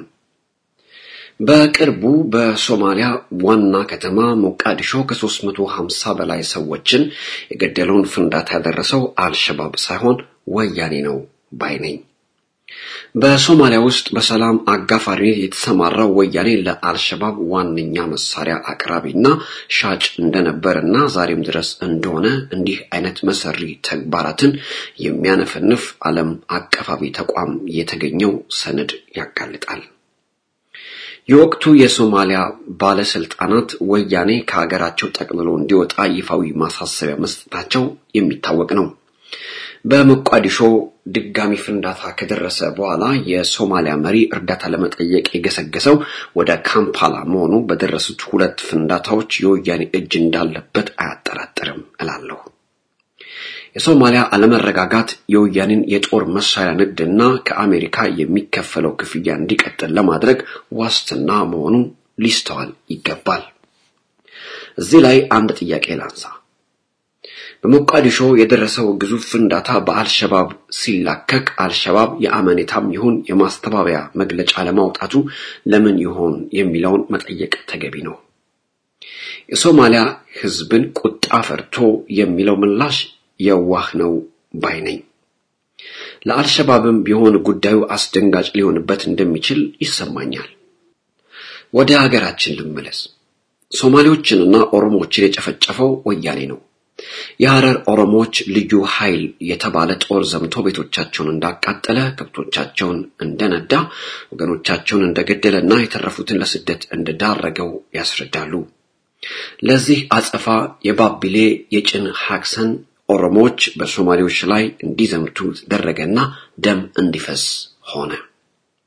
በቅርቡ በሶማሊያ ዋና ከተማ ሞቃዲሾ ከ350 በላይ ሰዎችን የገደለውን ፍንዳታ ያደረሰው አልሸባብ ሳይሆን ወያኔ ነው ባይ ነኝ። በሶማሊያ ውስጥ በሰላም አጋፋሪነት የተሰማራው ወያኔ ለአልሸባብ ዋነኛ መሳሪያ አቅራቢና ሻጭ እንደነበርና ዛሬም ድረስ እንደሆነ እንዲህ አይነት መሰሪ ተግባራትን የሚያነፈንፍ ዓለም አቀፋዊ ተቋም የተገኘው ሰነድ ያጋልጣል። የወቅቱ የሶማሊያ ባለስልጣናት ወያኔ ከሀገራቸው ጠቅልሎ እንዲወጣ ይፋዊ ማሳሰቢያ መስጠታቸው የሚታወቅ ነው። በሞቃዲሾ ድጋሚ ፍንዳታ ከደረሰ በኋላ የሶማሊያ መሪ እርዳታ ለመጠየቅ የገሰገሰው ወደ ካምፓላ መሆኑ በደረሱት ሁለት ፍንዳታዎች የወያኔ እጅ እንዳለበት አያጠራጥርም እላለሁ። የሶማሊያ አለመረጋጋት የወያኔን የጦር መሳሪያ ንግድና ከአሜሪካ የሚከፈለው ክፍያ እንዲቀጥል ለማድረግ ዋስትና መሆኑ ሊስተዋል ይገባል። እዚህ ላይ አንድ ጥያቄ ላንሳ። በሞቃዲሾ የደረሰው ግዙፍ ፍንዳታ በአልሸባብ ሲላከክ አልሸባብ የአመኔታም ይሁን የማስተባበያ መግለጫ ለማውጣቱ ለምን ይሆን የሚለውን መጠየቅ ተገቢ ነው። የሶማሊያ ሕዝብን ቁጣ ፈርቶ የሚለው ምላሽ የዋህ ነው ባይ ነኝ። ለአልሸባብም ቢሆን ጉዳዩ አስደንጋጭ ሊሆንበት እንደሚችል ይሰማኛል። ወደ ሀገራችን ልመለስ። ሶማሌዎችንና ኦሮሞዎችን የጨፈጨፈው ወያኔ ነው። የሐረር ኦሮሞዎች ልዩ ኃይል የተባለ ጦር ዘምቶ ቤቶቻቸውን እንዳቃጠለ፣ ከብቶቻቸውን እንደነዳ፣ ወገኖቻቸውን እንደገደለና የተረፉትን ለስደት እንደዳረገው ያስረዳሉ። ለዚህ አጸፋ የባቢሌ የጭን ሐክሰን ኦሮሞዎች በሶማሌዎች ላይ እንዲዘምቱ ተደረገና ደም እንዲፈስ ሆነ።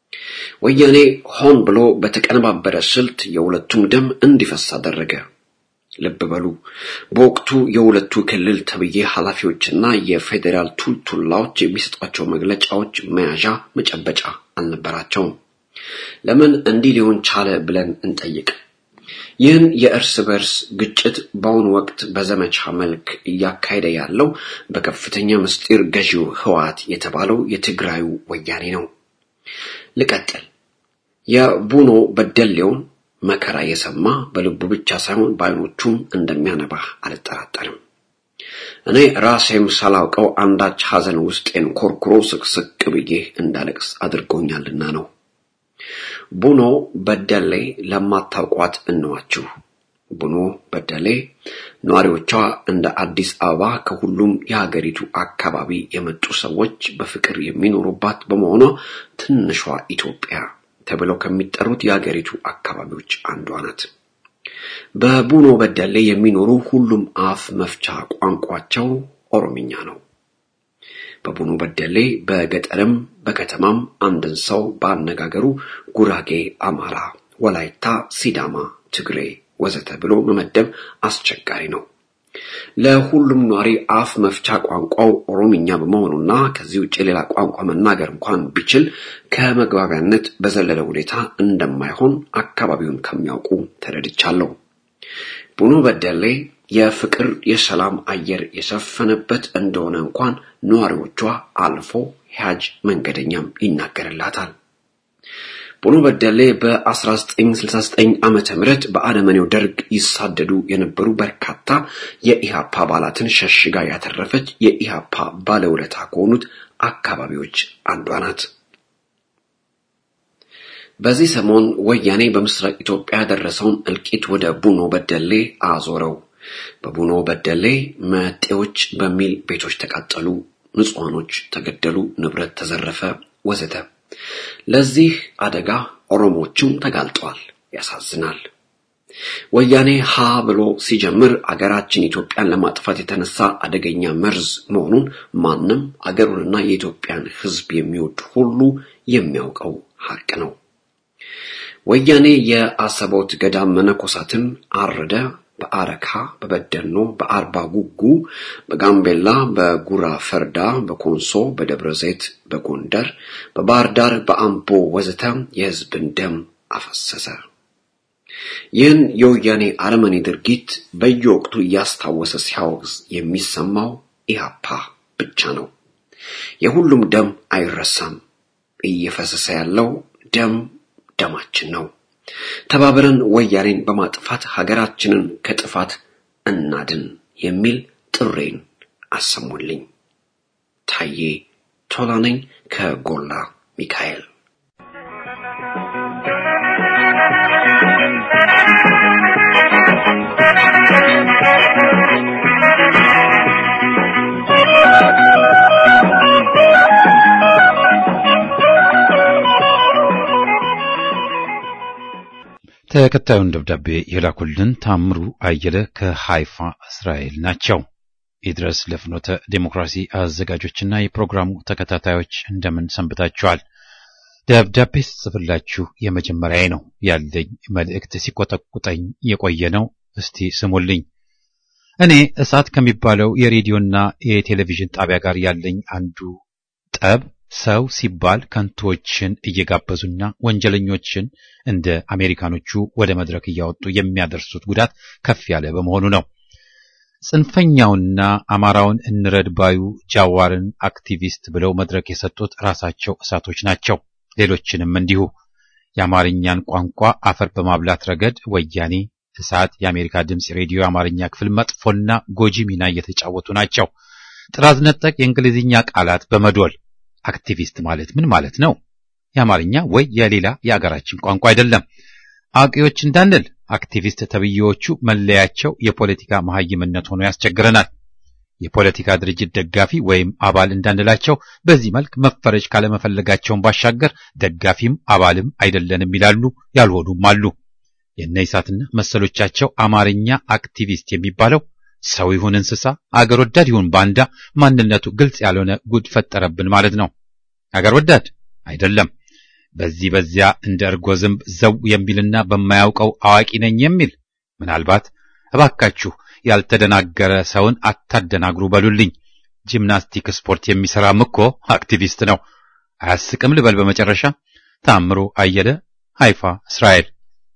ወያኔ ሆን ብሎ በተቀነባበረ ስልት የሁለቱም ደም እንዲፈስ አደረገ። ልብ በሉ በወቅቱ የሁለቱ ክልል ተብዬ ኃላፊዎችና የፌዴራል ቱልቱላዎች የሚሰጧቸው መግለጫዎች መያዣ መጨበጫ አልነበራቸውም። ለምን እንዲህ ሊሆን ቻለ ብለን እንጠይቅ። ይህን የእርስ በርስ ግጭት በአሁኑ ወቅት በዘመቻ መልክ እያካሄደ ያለው በከፍተኛ ምስጢር ገዢው ህወሓት የተባለው የትግራዩ ወያኔ ነው። ልቀጥል። የቡኖ በደሌውን መከራ የሰማ በልቡ ብቻ ሳይሆን በዓይኖቹም እንደሚያነባ አልጠራጠርም። እኔ ራሴም ሳላውቀው አንዳች ሐዘን ውስጤን ኮርኩሮ ስቅስቅ ብዬ እንዳለቅስ አድርጎኛልና ነው። ቡኖ በደሌ ለማታውቋት እንዋችሁ። ቡኖ በደሌ ነዋሪዎቿ እንደ አዲስ አበባ ከሁሉም የሀገሪቱ አካባቢ የመጡ ሰዎች በፍቅር የሚኖሩባት በመሆኗ ትንሿ ኢትዮጵያ ተብለው ከሚጠሩት የሀገሪቱ አካባቢዎች አንዷ ናት። በቡኖ በደሌ የሚኖሩ ሁሉም አፍ መፍቻ ቋንቋቸው ኦሮምኛ ነው። በቡኖ በደሌ በገጠርም በከተማም አንድን ሰው በአነጋገሩ ጉራጌ፣ አማራ፣ ወላይታ፣ ሲዳማ፣ ትግሬ ወዘተ ብሎ መመደብ አስቸጋሪ ነው። ለሁሉም ኗሪ አፍ መፍቻ ቋንቋው ኦሮምኛ በመሆኑና ከዚህ ውጭ ሌላ ቋንቋ መናገር እንኳን ቢችል ከመግባቢያነት በዘለለ ሁኔታ እንደማይሆን አካባቢውን ከሚያውቁ ተረድቻለሁ። ቡኖ በደሌ የፍቅር የሰላም አየር የሰፈነበት እንደሆነ እንኳን ነዋሪዎቿ አልፎ ሂያጅ መንገደኛም ይናገርላታል። ቡኖ በደሌ በ1969 ዓመተ ምህረት በአረመኔው ደርግ ይሳደዱ የነበሩ በርካታ የኢሃፓ አባላትን ሸሽጋ ያተረፈች የኢሃፓ ባለውለታ ከሆኑት አካባቢዎች አንዷ ናት። በዚህ ሰሞን ወያኔ በምስራቅ ኢትዮጵያ ያደረሰውን እልቂት ወደ ቡኖ በደሌ አዞረው። በቡኖ በደሌ መጤዎች በሚል ቤቶች ተቃጠሉ፣ ንጹሐኖች ተገደሉ፣ ንብረት ተዘረፈ፣ ወዘተ። ለዚህ አደጋ ኦሮሞዎችም ተጋልጠዋል። ያሳዝናል። ወያኔ ሀ ብሎ ሲጀምር አገራችን ኢትዮጵያን ለማጥፋት የተነሳ አደገኛ መርዝ መሆኑን ማንም አገሩንና የኢትዮጵያን ሕዝብ የሚወድ ሁሉ የሚያውቀው ሀቅ ነው። ወያኔ የአሰቦት ገዳም መነኮሳትን አረደ። በአረካ፣ በበደኖ፣ በአርባ ጉጉ፣ በጋምቤላ፣ በጉራ ፈርዳ፣ በኮንሶ፣ በደብረ ዘይት፣ በጎንደር፣ በባህር ዳር፣ በአምቦ ወዘተ የህዝብን ደም አፈሰሰ። ይህን የወያኔ አረመኔ ድርጊት በየወቅቱ እያስታወሰ ሲያወግዝ የሚሰማው ኢህአፓ ብቻ ነው። የሁሉም ደም አይረሳም። እየፈሰሰ ያለው ደም ደማችን ነው። ተባብረን ወያኔን በማጥፋት ሀገራችንን ከጥፋት እናድን የሚል ጥሬን አሰሙልኝ። ታዬ ቶላ ነኝ ከጎላ ሚካኤል። ተከታዩን ደብዳቤ የላኩልን ታምሩ አየለ ከሃይፋ እስራኤል ናቸው። ይድረስ ለፍኖተ ዴሞክራሲ አዘጋጆችና የፕሮግራሙ ተከታታዮች እንደምን ሰንብታችኋል? ደብዳቤ ስጽፍላችሁ የመጀመሪያዬ ነው። ያለኝ መልእክት ሲቆጠቁጠኝ የቆየ ነው። እስቲ ስሙልኝ። እኔ እሳት ከሚባለው የሬዲዮና የቴሌቪዥን ጣቢያ ጋር ያለኝ አንዱ ጠብ ሰው ሲባል ከንቶችን እየጋበዙና ወንጀለኞችን እንደ አሜሪካኖቹ ወደ መድረክ እያወጡ የሚያደርሱት ጉዳት ከፍ ያለ በመሆኑ ነው። ጽንፈኛውና አማራውን እንረድ ባዩ ጃዋርን አክቲቪስት ብለው መድረክ የሰጡት ራሳቸው እሳቶች ናቸው። ሌሎችንም እንዲሁ የአማርኛን ቋንቋ አፈር በማብላት ረገድ ወያኔ፣ እሳት፣ የአሜሪካ ድምፅ ሬዲዮ የአማርኛ ክፍል መጥፎና ጎጂ ሚና እየተጫወቱ ናቸው። ጥራዝ ነጠቅ የእንግሊዝኛ ቃላት በመዶል አክቲቪስት ማለት ምን ማለት ነው? የአማርኛ ወይ የሌላ የአገራችን ቋንቋ አይደለም። አዋቂዎች እንዳንል አክቲቪስት ተብዬዎቹ መለያቸው የፖለቲካ መሐይምነት ሆኖ ያስቸግረናል። የፖለቲካ ድርጅት ደጋፊ ወይም አባል እንዳንላቸው በዚህ መልክ መፈረጅ ካለመፈለጋቸውን ባሻገር ደጋፊም አባልም አይደለንም ይላሉ፣ ያልሆኑም አሉ። የእነ ኢሳትና መሰሎቻቸው አማርኛ አክቲቪስት የሚባለው ሰው ይሁን እንስሳ፣ አገር ወዳድ ይሁን ባንዳ ማንነቱ ግልጽ ያልሆነ ጉድ ፈጠረብን ማለት ነው። አገር ወዳድ አይደለም። በዚህ በዚያ እንደ እርጎ ዝንብ ዘው የሚልና በማያውቀው አዋቂ ነኝ የሚል ምናልባት እባካችሁ ያልተደናገረ ሰውን አታደናግሩ በሉልኝ። ጂምናስቲክ ስፖርት የሚሰራም እኮ አክቲቪስት ነው። አያስቅም ልበል። በመጨረሻ ታምሮ አየለ ሃይፋ እስራኤል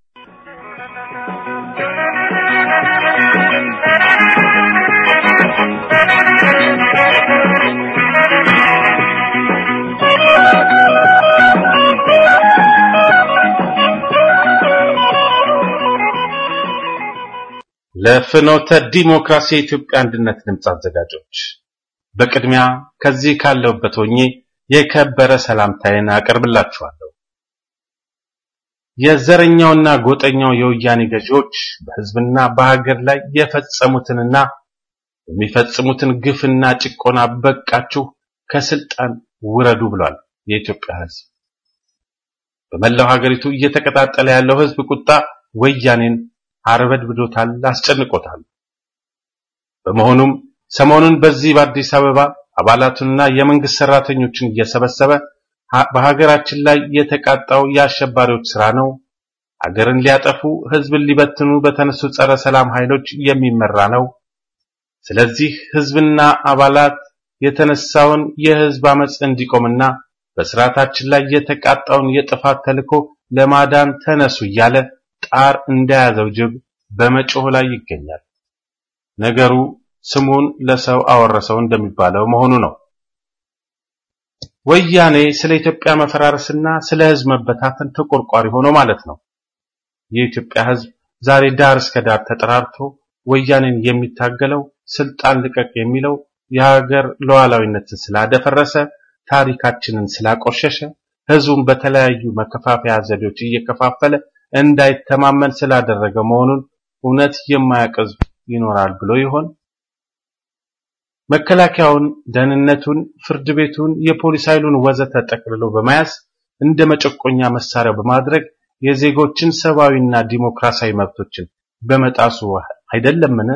ለፍኖተ ዲሞክራሲ የኢትዮጵያ አንድነት ድምፅ አዘጋጆች በቅድሚያ ከዚህ ካለሁበት ሆኜ የከበረ ሰላምታዬን አቀርብላችኋለሁ። የዘረኛውና ጎጠኛው የወያኔ ገዢዎች በሕዝብና በሀገር ላይ የፈጸሙትንና የሚፈጽሙትን ግፍና ጭቆና በቃችሁ፣ ከስልጣን ውረዱ ብሏል የኢትዮጵያ ሕዝብ። በመላው ሀገሪቱ እየተቀጣጠለ ያለው ሕዝብ ቁጣ ወያኔን አርበድብዶታል፣ አስጨንቆታል። በመሆኑም ሰሞኑን በዚህ በአዲስ አበባ አባላቱንና የመንግስት ሰራተኞችን እየሰበሰበ በሀገራችን ላይ የተቃጣው የአሸባሪዎች ስራ ነው፣ ሀገርን ሊያጠፉ ህዝብን ሊበትኑ በተነሱ ጸረ ሰላም ኃይሎች የሚመራ ነው። ስለዚህ ህዝብና አባላት የተነሳውን የህዝብ አመፅ እንዲቆምና በስርዓታችን ላይ የተቃጣውን የጥፋት ተልዕኮ ለማዳን ተነሱ እያለ ጣር እንደያዘው ጅብ በመጮህ ላይ ይገኛል። ነገሩ ስሙን ለሰው አወረሰው እንደሚባለው መሆኑ ነው። ወያኔ ስለ ኢትዮጵያ መፈራረስና ስለ ህዝብ መበታተን ተቆርቋሪ ሆኖ ማለት ነው። የኢትዮጵያ ህዝብ ዛሬ ዳር እስከ ዳር ተጠራርቶ ወያኔን የሚታገለው ስልጣን ልቀቅ የሚለው የሀገር ሉዓላዊነትን ስላደፈረሰ፣ ታሪካችንን ስላቆሸሸ፣ ህዝቡን በተለያዩ መከፋፈያ ዘዴዎች እየከፋፈለ እንዳይተማመን ስላደረገ መሆኑን እውነት የማያውቅ ህዝብ ይኖራል ብሎ ይሆን? መከላከያውን፣ ደህንነቱን፣ ፍርድ ቤቱን፣ የፖሊስ ኃይሉን ወዘተ ጠቅልሎ በመያዝ እንደ መጨቆኛ መሳሪያ በማድረግ የዜጎችን ሰብአዊና ዲሞክራሲያዊ መብቶችን በመጣሱ አይደለምን?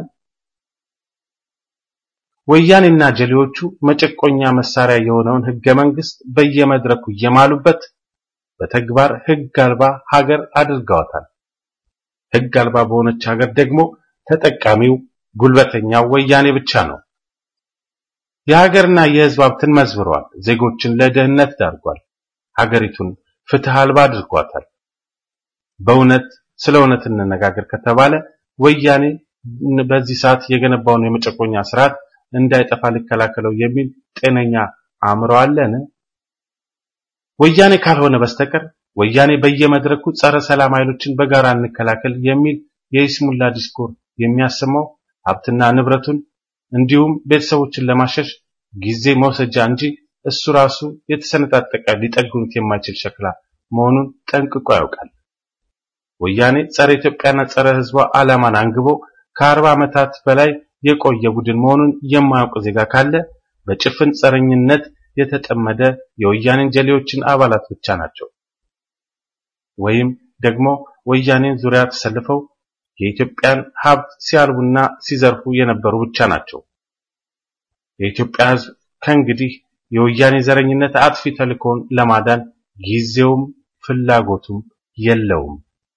ወያኔና ጀሌዎቹ መጨቆኛ መሳሪያ የሆነውን ህገ መንግስት በየመድረኩ እየማሉበት በተግባር ህግ አልባ ሀገር አድርገዋታል። ህግ አልባ በሆነች ሀገር ደግሞ ተጠቃሚው ጉልበተኛው ወያኔ ብቻ ነው። የሀገርና የህዝብ ሀብትን መዝብረዋል። ዜጎችን ለድህነት ዳርጓል። ሀገሪቱን ፍትህ አልባ አድርጓታል። በእውነት ስለ እውነት እንነጋገር ከተባለ ወያኔ በዚህ ሰዓት የገነባውን የመጨቆኛ ስርዓት እንዳይጠፋ ሊከላከለው የሚል ጤነኛ አእምሮ አለን? ወያኔ ካልሆነ በስተቀር ወያኔ በየመድረኩ ጸረ ሰላም ኃይሎችን በጋራ እንከላከል የሚል የይስሙላ ዲስኮር የሚያሰማው ሀብትና ንብረቱን እንዲሁም ቤተሰቦችን ለማሸሽ ጊዜ መውሰጃ እንጂ እሱ ራሱ የተሰነጣጠቀ ሊጠግኑት የማይችል ሸክላ መሆኑን ጠንቅቆ ያውቃል። ወያኔ ጸረ ኢትዮጵያና ጸረ ህዝቧ ዓላማን አንግቦ ከአርባ ዓመታት በላይ የቆየ ቡድን መሆኑን የማያውቅ ዜጋ ካለ በጭፍን ጸረኝነት የተጠመደ የወያኔን ጀሌዎችን አባላት ብቻ ናቸው። ወይም ደግሞ ወያኔን ዙሪያ ተሰልፈው የኢትዮጵያን ሀብት ሲያልቡና ሲዘርፉ የነበሩ ብቻ ናቸው። የኢትዮጵያ ህዝብ ከእንግዲህ የወያኔ ዘረኝነት አጥፊ ተልእኮውን ለማዳን ጊዜውም ፍላጎቱም የለውም።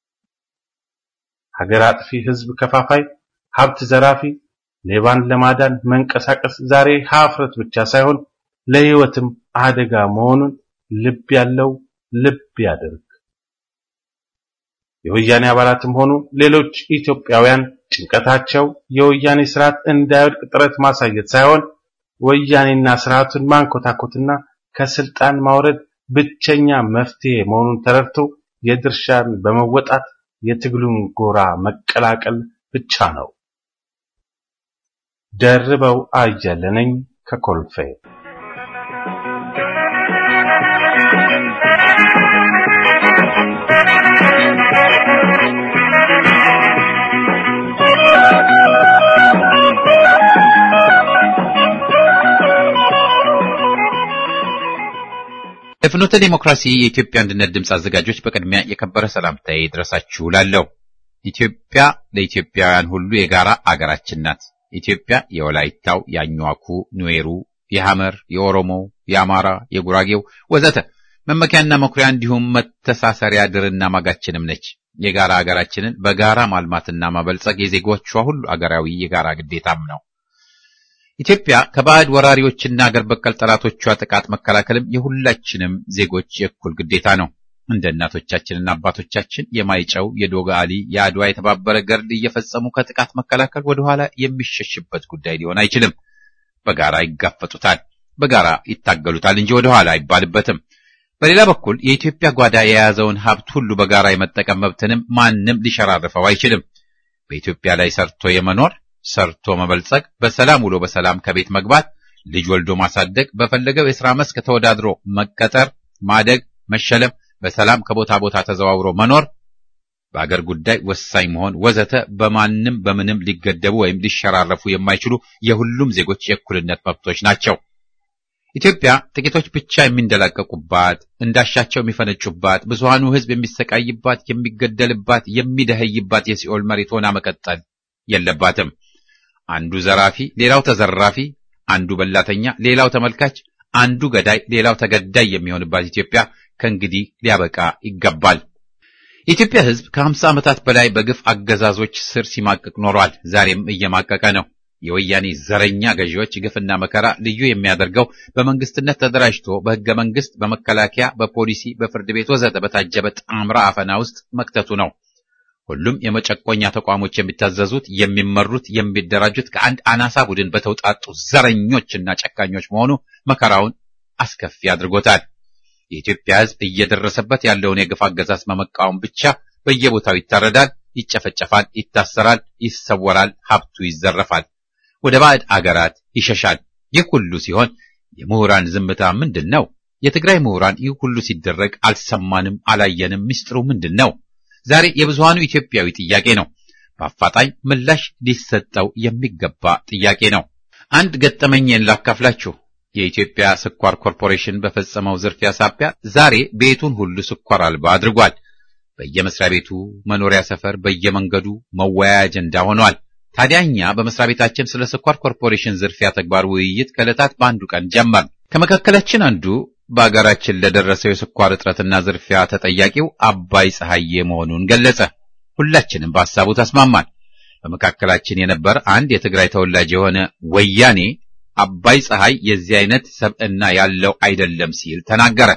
ሀገር አጥፊ፣ ህዝብ ከፋፋይ፣ ሀብት ዘራፊ፣ ሌባን ለማዳን መንቀሳቀስ ዛሬ ሀፍረት ብቻ ሳይሆን ለህይወትም አደጋ መሆኑን ልብ ያለው ልብ ያድርግ። የወያኔ አባላትም ሆኑ ሌሎች ኢትዮጵያውያን ጭንቀታቸው የወያኔ ስርዓት እንዳይወድቅ ጥረት ማሳየት ሳይሆን ወያኔና ስርዓቱን ማንኮታኮትና ከስልጣን ማውረድ ብቸኛ መፍትሄ መሆኑን ተረድቶ የድርሻን በመወጣት የትግሉን ጎራ መቀላቀል ብቻ ነው። ደርበው አየለ ነኝ ከኮልፌ። የፍኖተ ዲሞክራሲ የኢትዮጵያ አንድነት ድምፅ አዘጋጆች በቅድሚያ የከበረ ሰላምታዬ ይድረሳችሁ እላለሁ። ኢትዮጵያ ለኢትዮጵያውያን ሁሉ የጋራ አገራችን ናት። ኢትዮጵያ የወላይታው፣ የአኟኩ፣ ኑዌሩ፣ የሐመር፣ የኦሮሞው፣ የአማራ፣ የጉራጌው ወዘተ መመኪያና መኩሪያ እንዲሁም መተሳሰሪያ ድርና ማጋችንም ነች። የጋራ አገራችንን በጋራ ማልማትና ማበልጸግ የዜጎቿ ሁሉ አገራዊ የጋራ ግዴታም ነው። ኢትዮጵያ ከባዕድ ወራሪዎችና አገር በቀል ጠላቶቿ ጥቃት መከላከልም የሁላችንም ዜጎች የእኩል ግዴታ ነው። እንደ እናቶቻችንና አባቶቻችን የማይጨው የዶጋሊ የአድዋ የተባበረ ገርድ እየፈጸሙ ከጥቃት መከላከል ወደኋላ የሚሸሽበት ጉዳይ ሊሆን አይችልም። በጋራ ይጋፈጡታል፣ በጋራ ይታገሉታል እንጂ ወደኋላ አይባልበትም። በሌላ በኩል የኢትዮጵያ ጓዳ የያዘውን ሀብት ሁሉ በጋራ የመጠቀም መብትንም ማንም ሊሸራርፈው አይችልም። በኢትዮጵያ ላይ ሰርቶ የመኖር ሰርቶ መበልጸግ፣ በሰላም ውሎ በሰላም ከቤት መግባት፣ ልጅ ወልዶ ማሳደግ፣ በፈለገው የሥራ መስክ ተወዳድሮ መቀጠር፣ ማደግ፣ መሸለም፣ በሰላም ከቦታ ቦታ ተዘዋውሮ መኖር፣ በአገር ጉዳይ ወሳኝ መሆን ወዘተ በማንም በምንም ሊገደቡ ወይም ሊሸራረፉ የማይችሉ የሁሉም ዜጎች የእኩልነት መብቶች ናቸው። ኢትዮጵያ ጥቂቶች ብቻ የሚንደላቀቁባት፣ እንዳሻቸው የሚፈነጩባት፣ ብዙሃኑ ሕዝብ የሚሰቃይባት፣ የሚገደልባት፣ የሚደኸይባት የሲኦል መሬት ሆና መቀጠል የለባትም። አንዱ ዘራፊ፣ ሌላው ተዘራፊ፣ አንዱ በላተኛ፣ ሌላው ተመልካች፣ አንዱ ገዳይ፣ ሌላው ተገዳይ የሚሆንባት ኢትዮጵያ ከእንግዲህ ሊያበቃ ይገባል። የኢትዮጵያ ሕዝብ ከሀምሳ ዓመታት በላይ በግፍ አገዛዞች ስር ሲማቅቅ ኖሯል። ዛሬም እየማቀቀ ነው። የወያኔ ዘረኛ ገዢዎች ግፍና መከራ ልዩ የሚያደርገው በመንግስትነት ተደራጅቶ በሕገ መንግስት፣ በመከላከያ፣ በፖሊሲ፣ በፍርድ ቤት ወዘተ በታጀበ ጣምራ አፈና ውስጥ መክተቱ ነው። ሁሉም የመጨቆኛ ተቋሞች የሚታዘዙት፣ የሚመሩት፣ የሚደራጁት ከአንድ አናሳ ቡድን በተውጣጡ ዘረኞችና ጨካኞች መሆኑ መከራውን አስከፊ አድርጎታል። የኢትዮጵያ ሕዝብ እየደረሰበት ያለውን የግፍ አገዛዝ በመቃወም ብቻ በየቦታው ይታረዳል፣ ይጨፈጨፋል፣ ይታሰራል፣ ይሰወራል፣ ሀብቱ ይዘረፋል፣ ወደ ባዕድ አገራት ይሸሻል። ይህ ሁሉ ሲሆን የምሁራን ዝምታ ምንድን ነው? የትግራይ ምሁራን ይህ ሁሉ ሲደረግ አልሰማንም፣ አላየንም። ምስጢሩ ምንድን ነው? ዛሬ የብዙሃኑ ኢትዮጵያዊ ጥያቄ ነው። በአፋጣኝ ምላሽ ሊሰጠው የሚገባ ጥያቄ ነው። አንድ ገጠመኝን ላካፍላችሁ። የኢትዮጵያ ስኳር ኮርፖሬሽን በፈጸመው ዝርፊያ ሳቢያ ዛሬ ቤቱን ሁሉ ስኳር አልባ አድርጓል። በየመስሪያ ቤቱ፣ መኖሪያ ሰፈር፣ በየመንገዱ መወያያ አጀንዳ ሆኗል። ታዲያ እኛ በመስሪያ ቤታችን ስለ ስኳር ኮርፖሬሽን ዝርፊያ ተግባር ውይይት ከዕለታት በአንዱ ቀን ጀመር። ከመካከላችን አንዱ በአገራችን ለደረሰው የስኳር እጥረትና ዝርፊያ ተጠያቂው አባይ ፀሐዬ መሆኑን ገለጸ። ሁላችንም በሐሳቡ ተስማማን። በመካከላችን የነበረ አንድ የትግራይ ተወላጅ የሆነ ወያኔ አባይ ፀሐይ የዚህ አይነት ሰብዕና ያለው አይደለም ሲል ተናገረ።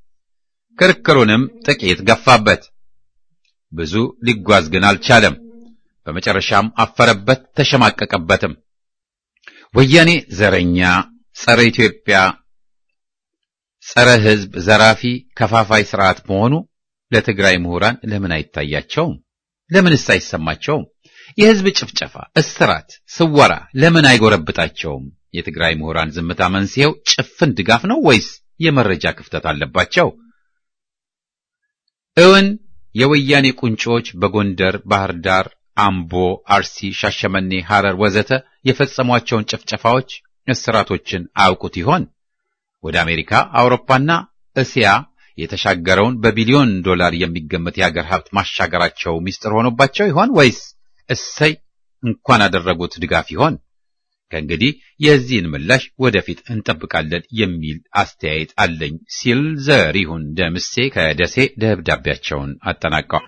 ክርክሩንም ጥቂት ገፋበት። ብዙ ሊጓዝ ግን አልቻለም። በመጨረሻም አፈረበት፣ ተሸማቀቀበትም። ወያኔ ዘረኛ፣ ጸረ ኢትዮጵያ፣ ጸረ ሕዝብ፣ ዘራፊ፣ ከፋፋይ ስርዓት መሆኑ ለትግራይ ምሁራን ለምን አይታያቸውም? ለምንስ አይሰማቸውም? የሕዝብ ጭፍጨፋ፣ እስራት፣ ስወራ ለምን አይጎረብጣቸውም? የትግራይ ምሁራን ዝምታ መንስኤው ጭፍን ድጋፍ ነው ወይስ የመረጃ ክፍተት አለባቸው? እውን የወያኔ ቁንጮች በጎንደር፣ ባህር ዳር፣ አምቦ፣ አርሲ፣ ሻሸመኔ፣ ሐረር ወዘተ የፈጸሟቸውን ጭፍጨፋዎች፣ እስራቶችን አያውቁት ይሆን? ወደ አሜሪካ፣ አውሮፓና እስያ የተሻገረውን በቢሊዮን ዶላር የሚገመት የሀገር ሀብት ማሻገራቸው ሚስጥር ሆኖባቸው ይሆን ወይስ እሰይ እንኳን አደረጉት ድጋፍ ይሆን? ከእንግዲህ የዚህን ምላሽ ወደፊት እንጠብቃለን የሚል አስተያየት አለኝ ሲል ዘሪሁን ደምሴ ከደሴ ደብዳቤያቸውን አጠናቀዋል።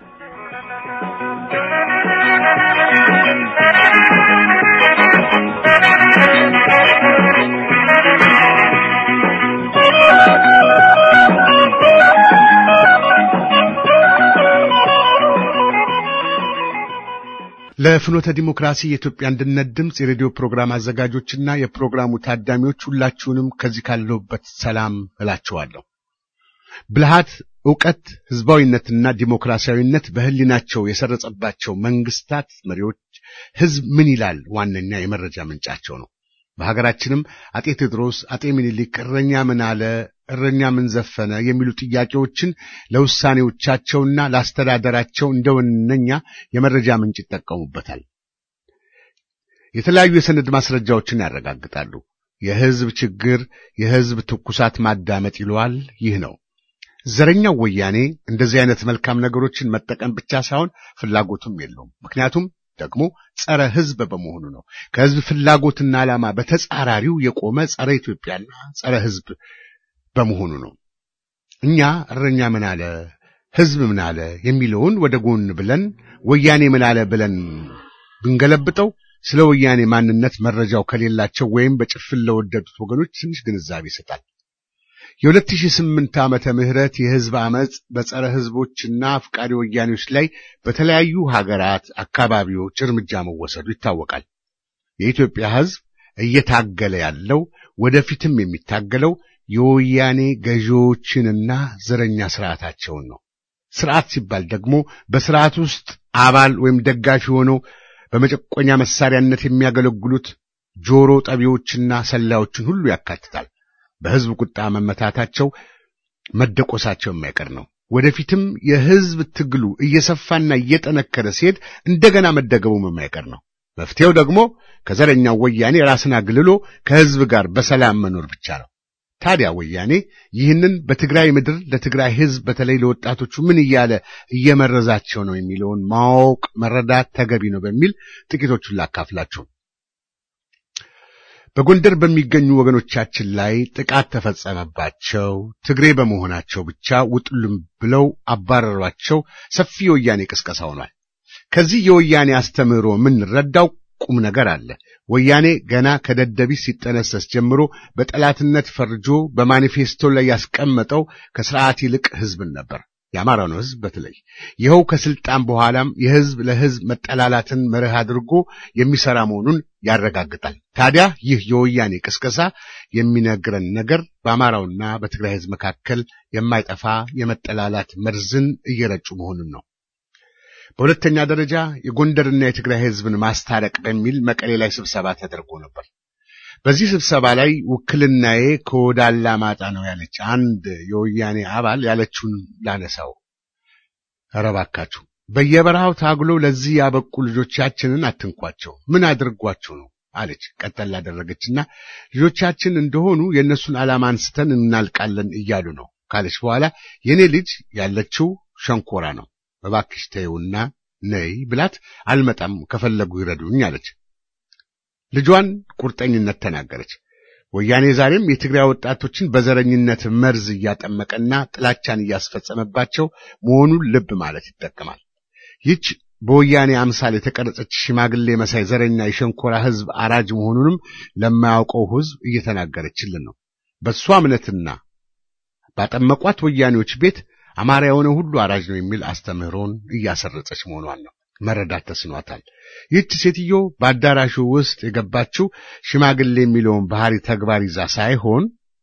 ለፍኖተ ዲሞክራሲ የኢትዮጵያ አንድነት ድምፅ የሬዲዮ ፕሮግራም አዘጋጆችና የፕሮግራሙ ታዳሚዎች ሁላችሁንም ከዚህ ካለሁበት ሰላም እላችኋለሁ። ብልሃት፣ ዕውቀት፣ ህዝባዊነትና ዲሞክራሲያዊነት በህሊናቸው የሰረጸባቸው መንግስታት መሪዎች ህዝብ ምን ይላል ዋነኛ የመረጃ ምንጫቸው ነው። በሀገራችንም አጤ ቴዎድሮስ፣ አጤ ምኒልክ እረኛ ምን አለ፣ እረኛ ምን ዘፈነ የሚሉ ጥያቄዎችን ለውሳኔዎቻቸውና ለአስተዳደራቸው እንደ ዋነኛ የመረጃ ምንጭ ይጠቀሙበታል። የተለያዩ የሰነድ ማስረጃዎችን ያረጋግጣሉ። የህዝብ ችግር የህዝብ ትኩሳት ማዳመጥ ይለዋል። ይህ ነው ዘረኛው ወያኔ እንደዚህ አይነት መልካም ነገሮችን መጠቀም ብቻ ሳይሆን ፍላጎቱም የለውም። ምክንያቱም ደግሞ ጸረ ህዝብ በመሆኑ ነው። ከህዝብ ፍላጎትና ዓላማ በተጻራሪው የቆመ ጸረ ኢትዮጵያና ጸረ ህዝብ በመሆኑ ነው። እኛ እረኛ ምን አለ፣ ሕዝብ ምን አለ የሚለውን ወደ ጎን ብለን ወያኔ ምን አለ ብለን ብንገለብጠው ስለ ወያኔ ማንነት መረጃው ከሌላቸው ወይም በጭፍን ለወደዱት ወገኖች ትንሽ ግንዛቤ ይሰጣል። የ2008 ዓመተ ምህረት የህዝብ አመጽ በጸረ ህዝቦችና አፍቃሪ ወያኔዎች ላይ በተለያዩ ሀገራት አካባቢዎች እርምጃ መወሰዱ ይታወቃል። የኢትዮጵያ ህዝብ እየታገለ ያለው ወደፊትም የሚታገለው የወያኔ ገዢዎችንና ዘረኛ ስርዓታቸውን ነው። ስርዓት ሲባል ደግሞ በስርዓት ውስጥ አባል ወይም ደጋፊ ሆነው በመጨቆኛ መሳሪያነት የሚያገለግሉት ጆሮ ጠቢዎችና ሰላዮችን ሁሉ ያካትታል። በህዝብ ቁጣ መመታታቸው፣ መደቆሳቸው የማይቀር ነው። ወደፊትም የህዝብ ትግሉ እየሰፋና እየጠነከረ ሲሄድ እንደገና መደገሙም የማይቀር ነው። መፍትሄው ደግሞ ከዘረኛው ወያኔ ራስን አግልሎ ከህዝብ ጋር በሰላም መኖር ብቻ ነው። ታዲያ ወያኔ ይህንን በትግራይ ምድር ለትግራይ ህዝብ በተለይ ለወጣቶቹ ምን እያለ እየመረዛቸው ነው የሚለውን ማወቅ መረዳት ተገቢ ነው በሚል ጥቂቶቹን ላካፍላችሁ። በጎንደር በሚገኙ ወገኖቻችን ላይ ጥቃት ተፈጸመባቸው። ትግሬ በመሆናቸው ብቻ ውጡልም ብለው አባረሯቸው። ሰፊ የወያኔ ቅስቀሳ ሆኗል። ከዚህ የወያኔ አስተምህሮ የምንረዳው ቁም ነገር አለ። ወያኔ ገና ከደደቢት ሲጠነሰስ ጀምሮ በጠላትነት ፈርጆ በማኒፌስቶ ላይ ያስቀመጠው ከስርዓት ይልቅ ህዝብን ነበር። የአማራ ነው ህዝብ በተለይ ይኸው ከስልጣን በኋላም የህዝብ ለህዝብ መጠላላትን መርህ አድርጎ የሚሰራ መሆኑን ያረጋግጣል። ታዲያ ይህ የወያኔ ቅስቀሳ የሚነግረን ነገር በአማራውና በትግራይ ህዝብ መካከል የማይጠፋ የመጠላላት መርዝን እየረጩ መሆኑን ነው። በሁለተኛ ደረጃ የጎንደርና የትግራይ ህዝብን ማስታረቅ በሚል መቀሌ ላይ ስብሰባ ተደርጎ ነበር። በዚህ ስብሰባ ላይ ውክልናዬ ከወደ አላማጣ ነው ያለች አንድ የወያኔ አባል ያለችውን ላነሳው። ኧረ እባካችሁ በየበረሃው ታግሎ ለዚህ ያበቁ ልጆቻችንን አትንኳቸው፣ ምን አድርጓቸው ነው አለች። ቀጠል ላደረገችና ልጆቻችን እንደሆኑ የእነሱን ዓላማ አንስተን እናልቃለን እያሉ ነው ካለች በኋላ የኔ ልጅ ያለችው ሸንኮራ ነው እባክሽ ተይውና ነይ ብላት አልመጣም ከፈለጉ ይረዱኝ አለች። ልጇን ቁርጠኝነት ተናገረች። ወያኔ ዛሬም የትግራይ ወጣቶችን በዘረኝነት መርዝ እያጠመቀና ጥላቻን እያስፈጸመባቸው መሆኑን ልብ ማለት ይጠቀማል። ይህች በወያኔ አምሳል የተቀረጸች ሽማግሌ መሳይ ዘረኛ የሸንኮራ ህዝብ አራጅ መሆኑንም ለማያውቀው ህዝብ እየተናገረችልን ነው። በእሷ እምነትና ባጠመቋት ወያኔዎች ቤት አማራ የሆነ ሁሉ አራጅ ነው የሚል አስተምህሮን እያሰረጸች መሆኗን ነው መረዳት ተስኗታል። ይህች ሴትዮ በአዳራሹ ውስጥ የገባችው ሽማግሌ የሚለውን ባህሪ ተግባር ይዛ ሳይሆን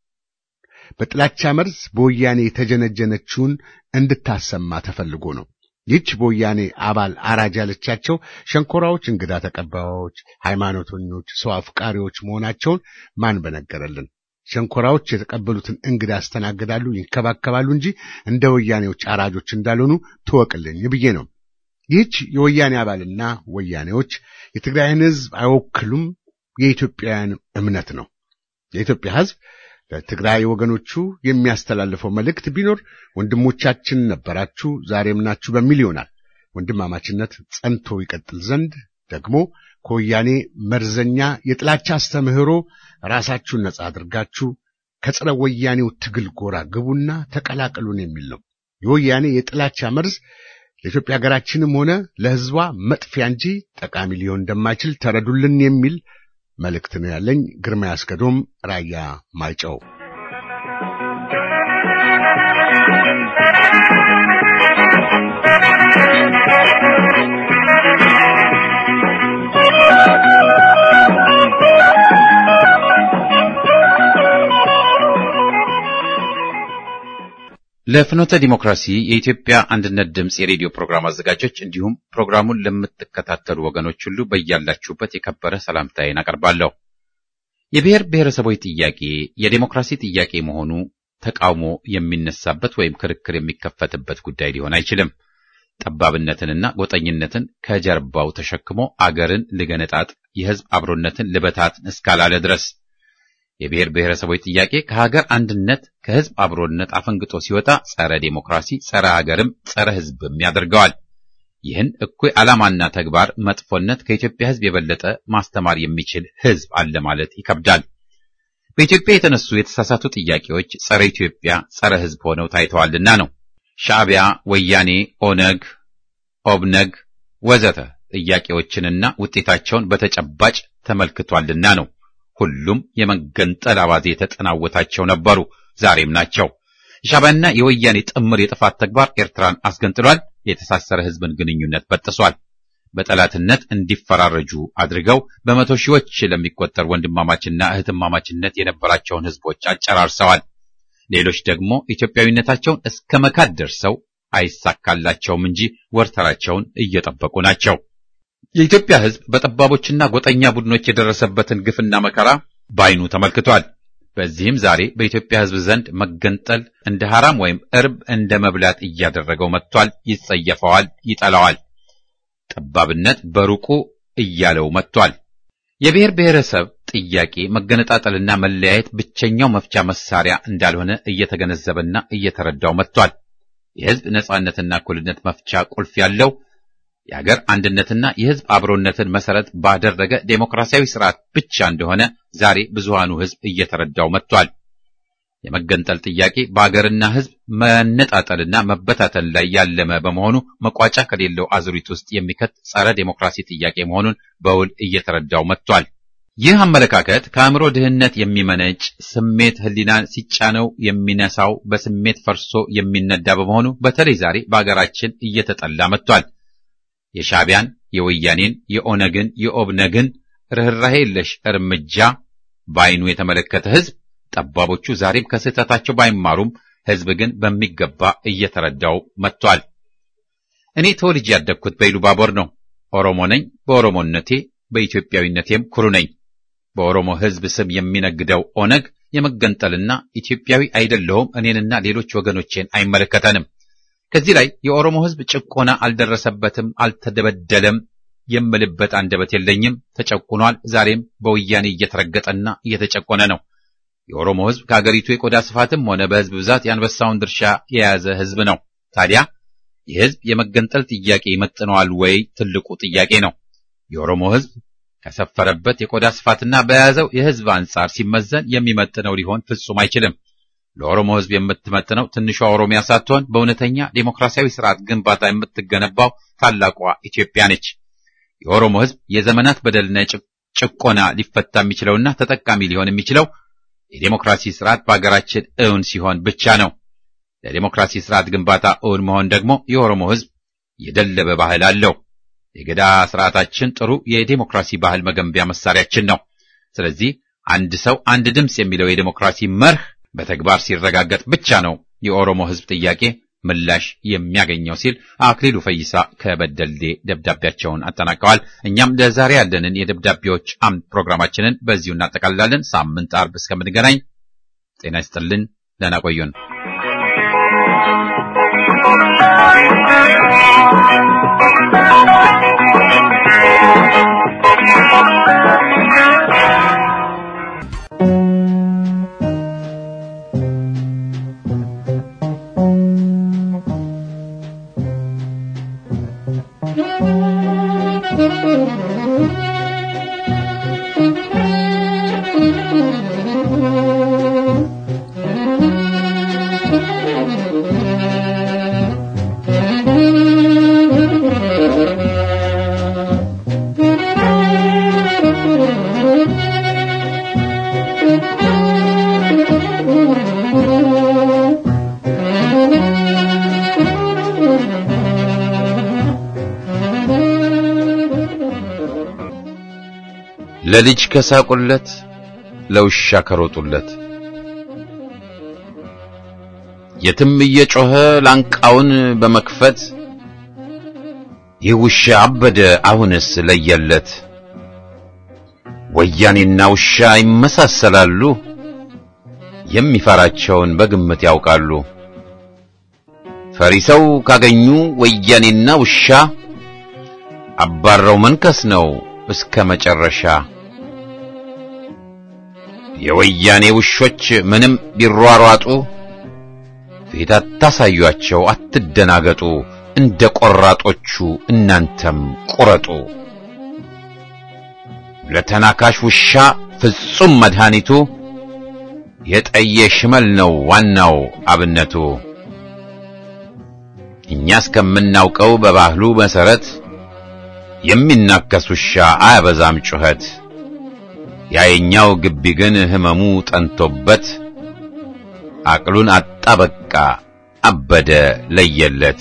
በጥላቻ መርዝ በወያኔ የተጀነጀነችውን እንድታሰማ ተፈልጎ ነው። ይህች በወያኔ አባል አራጅ ያለቻቸው ሸንኮራዎች እንግዳ ተቀባዮች፣ ሃይማኖተኞች፣ ሰው አፍቃሪዎች መሆናቸውን ማን በነገረልን? ሸንኮራዎች የተቀበሉትን እንግዳ ያስተናግዳሉ፣ ይንከባከባሉ እንጂ እንደ ወያኔዎች አራጆች እንዳልሆኑ ትወቅልኝ ብዬ ነው። ይህች የወያኔ አባልና ወያኔዎች የትግራይን ህዝብ አይወክሉም፣ የኢትዮጵያውያን እምነት ነው። የኢትዮጵያ ህዝብ ለትግራይ ወገኖቹ የሚያስተላልፈው መልእክት ቢኖር ወንድሞቻችን ነበራችሁ፣ ዛሬም ናችሁ በሚል ይሆናል። ወንድማማችነት ጸንቶ ይቀጥል ዘንድ ደግሞ ከወያኔ መርዘኛ የጥላቻ አስተምህሮ ራሳችሁን ነጻ አድርጋችሁ ከጸረ ወያኔው ትግል ጎራ ግቡና ተቀላቀሉን የሚል ነው። የወያኔ የጥላቻ መርዝ ለኢትዮጵያ ሀገራችንም ሆነ ለህዝቧ መጥፊያ እንጂ ጠቃሚ ሊሆን እንደማይችል ተረዱልን የሚል መልእክት ነው ያለኝ። ግርማ ያስገዶም ራያ ማይጨው ለፍኖተ ዲሞክራሲ የኢትዮጵያ አንድነት ድምፅ የሬዲዮ ፕሮግራም አዘጋጆች እንዲሁም ፕሮግራሙን ለምትከታተሉ ወገኖች ሁሉ በያላችሁበት የከበረ ሰላምታዬን አቀርባለሁ። የብሔር ብሔረሰቦች ጥያቄ የዴሞክራሲ ጥያቄ መሆኑ ተቃውሞ የሚነሳበት ወይም ክርክር የሚከፈትበት ጉዳይ ሊሆን አይችልም። ጠባብነትንና ጎጠኝነትን ከጀርባው ተሸክሞ አገርን ልገነጣጥ የህዝብ አብሮነትን ልበታት እስካላለ ድረስ የብሔር ብሔረሰቦች ጥያቄ ከሀገር አንድነት ከህዝብ አብሮነት አፈንግጦ ሲወጣ ጸረ ዴሞክራሲ፣ ጸረ ሀገርም ጸረ ህዝብም ያደርገዋል። ይህን እኩይ ዓላማና ተግባር መጥፎነት ከኢትዮጵያ ህዝብ የበለጠ ማስተማር የሚችል ህዝብ አለ ማለት ይከብዳል። በኢትዮጵያ የተነሱ የተሳሳቱ ጥያቄዎች ጸረ ኢትዮጵያ፣ ጸረ ሕዝብ ሆነው ታይተዋልና ነው። ሻዕቢያ፣ ወያኔ፣ ኦነግ፣ ኦብነግ ወዘተ ጥያቄዎችንና ውጤታቸውን በተጨባጭ ተመልክቷልና ነው። ሁሉም የመገንጠል አባዜ የተጠናወታቸው ነበሩ፣ ዛሬም ናቸው። የሻዕቢያና የወያኔ ጥምር የጥፋት ተግባር ኤርትራን አስገንጥሏል። የተሳሰረ ሕዝብን ግንኙነት በጥሷል። በጠላትነት እንዲፈራረጁ አድርገው በመቶ ሺዎች ለሚቆጠር ወንድማማችና እህትማማችነት የነበራቸውን ሕዝቦች አጨራርሰዋል። ሌሎች ደግሞ ኢትዮጵያዊነታቸውን እስከ መካድ ደርሰው አይሳካላቸውም እንጂ ወርተራቸውን እየጠበቁ ናቸው። የኢትዮጵያ ሕዝብ በጠባቦችና ጎጠኛ ቡድኖች የደረሰበትን ግፍና መከራ በዓይኑ ተመልክቷል። በዚህም ዛሬ በኢትዮጵያ ሕዝብ ዘንድ መገንጠል እንደ ሐራም ወይም እርብ እንደ መብላት እያደረገው መጥቷል። ይጸየፈዋል፣ ይጠላዋል። ጠባብነት በሩቁ እያለው መጥቷል። የብሔር ብሔረሰብ ጥያቄ መገነጣጠልና መለያየት ብቸኛው መፍቻ መሳሪያ እንዳልሆነ እየተገነዘበና እየተረዳው መጥቷል። የሕዝብ ነጻነትና እኩልነት መፍቻ ቁልፍ ያለው የሀገር አንድነትና የሕዝብ አብሮነትን መሰረት ባደረገ ዴሞክራሲያዊ ስርዓት ብቻ እንደሆነ ዛሬ ብዙሃኑ ሕዝብ እየተረዳው መጥቷል። የመገንጠል ጥያቄ በአገርና ሕዝብ መነጣጠልና መበታተን ላይ ያለመ በመሆኑ መቋጫ ከሌለው አዙሪት ውስጥ የሚከት ጸረ ዴሞክራሲ ጥያቄ መሆኑን በውል እየተረዳው መጥቷል። ይህ አመለካከት ከአእምሮ ድህነት የሚመነጭ ስሜት ሕሊናን ሲጫነው የሚነሳው በስሜት ፈርሶ የሚነዳ በመሆኑ በተለይ ዛሬ በአገራችን እየተጠላ መጥቷል። የሻዕቢያን፣ የወያኔን፣ የኦነግን፣ የኦብነግን ርኅራሄ የለሽ እርምጃ በዓይኑ የተመለከተ ሕዝብ ጠባቦቹ ዛሬም ከስህተታቸው ባይማሩም ሕዝብ ግን በሚገባ እየተረዳው መጥቷል። እኔ ተወልጄ ያደግኩት በኢሉባቦር ነው። ኦሮሞ ነኝ። በኦሮሞነቴ በኢትዮጵያዊነቴም ኩሩ ነኝ። በኦሮሞ ሕዝብ ስም የሚነግደው ኦነግ የመገንጠልና ኢትዮጵያዊ አይደለሁም እኔንና ሌሎች ወገኖቼን አይመለከተንም። ከዚህ ላይ የኦሮሞ ሕዝብ ጭቆና አልደረሰበትም፣ አልተደበደለም የምልበት አንደበት የለኝም። ተጨቁኗል። ዛሬም በወያኔ እየተረገጠና እየተጨቆነ ነው። የኦሮሞ ሕዝብ ከአገሪቱ የቆዳ ስፋትም ሆነ በሕዝብ ብዛት የአንበሳውን ድርሻ የያዘ ሕዝብ ነው። ታዲያ የሕዝብ የመገንጠል ጥያቄ ይመጥነዋል ወይ? ትልቁ ጥያቄ ነው። የኦሮሞ ሕዝብ ከሰፈረበት የቆዳ ስፋትና በያዘው የሕዝብ አንጻር ሲመዘን የሚመጥነው ሊሆን ፍጹም አይችልም። ለኦሮሞ ሕዝብ የምትመጥነው ትንሿ ኦሮሚያ ሳትሆን በእውነተኛ ዴሞክራሲያዊ ስርዓት ግንባታ የምትገነባው ታላቋ ኢትዮጵያ ነች። የኦሮሞ ሕዝብ የዘመናት በደልና ጭቆና ሊፈታ የሚችለውና ተጠቃሚ ሊሆን የሚችለው የዴሞክራሲ ስርዓት በአገራችን እውን ሲሆን ብቻ ነው። ለዴሞክራሲ ስርዓት ግንባታ እውን መሆን ደግሞ የኦሮሞ ሕዝብ የደለበ ባህል አለው። የገዳ ስርዓታችን ጥሩ የዴሞክራሲ ባህል መገንቢያ መሳሪያችን ነው። ስለዚህ አንድ ሰው አንድ ድምፅ የሚለው የዴሞክራሲ መርህ በተግባር ሲረጋገጥ ብቻ ነው የኦሮሞ ሕዝብ ጥያቄ ምላሽ የሚያገኘው ሲል አክሊሉ ፈይሳ ከበደሌ ደብዳቤያቸውን አጠናቀዋል። እኛም ለዛሬ ያለንን የደብዳቤዎች አምድ ፕሮግራማችንን በዚሁ እናጠቃልላለን። ሳምንት አርብ እስከምንገናኝ ጤና ይስጥልን። ደህና ቆዩን። ለልጅ ከሳቁለት ለውሻ ከሮጡለት የትም እየጮኸ ላንቃውን በመክፈት ይህ ውሻ አበደ አሁንስ ለየለት። ወያኔና ውሻ ይመሳሰላሉ፣ የሚፈራቸውን በግምት ያውቃሉ። ፈሪ ሰው ካገኙ ወያኔና ውሻ አባረው መንከስ ነው እስከ መጨረሻ። የወያኔ ውሾች ምንም ቢሯሯጡ ፊት አታሳዩአቸው፣ አትደናገጡ። እንደ ቆራጦቹ እናንተም ቁረጡ። ለተናካሽ ውሻ ፍጹም መድኃኒቱ የጠየ ሽመል ነው ዋናው አብነቱ። እኛ እስከምናውቀው በባህሉ መሰረት የሚናከስ ውሻ አያበዛም ጩኸት። ያየኛው ግቢ ግን ህመሙ ጠንቶበት አቅሉን አጣ በቃ አበደ ለየለት።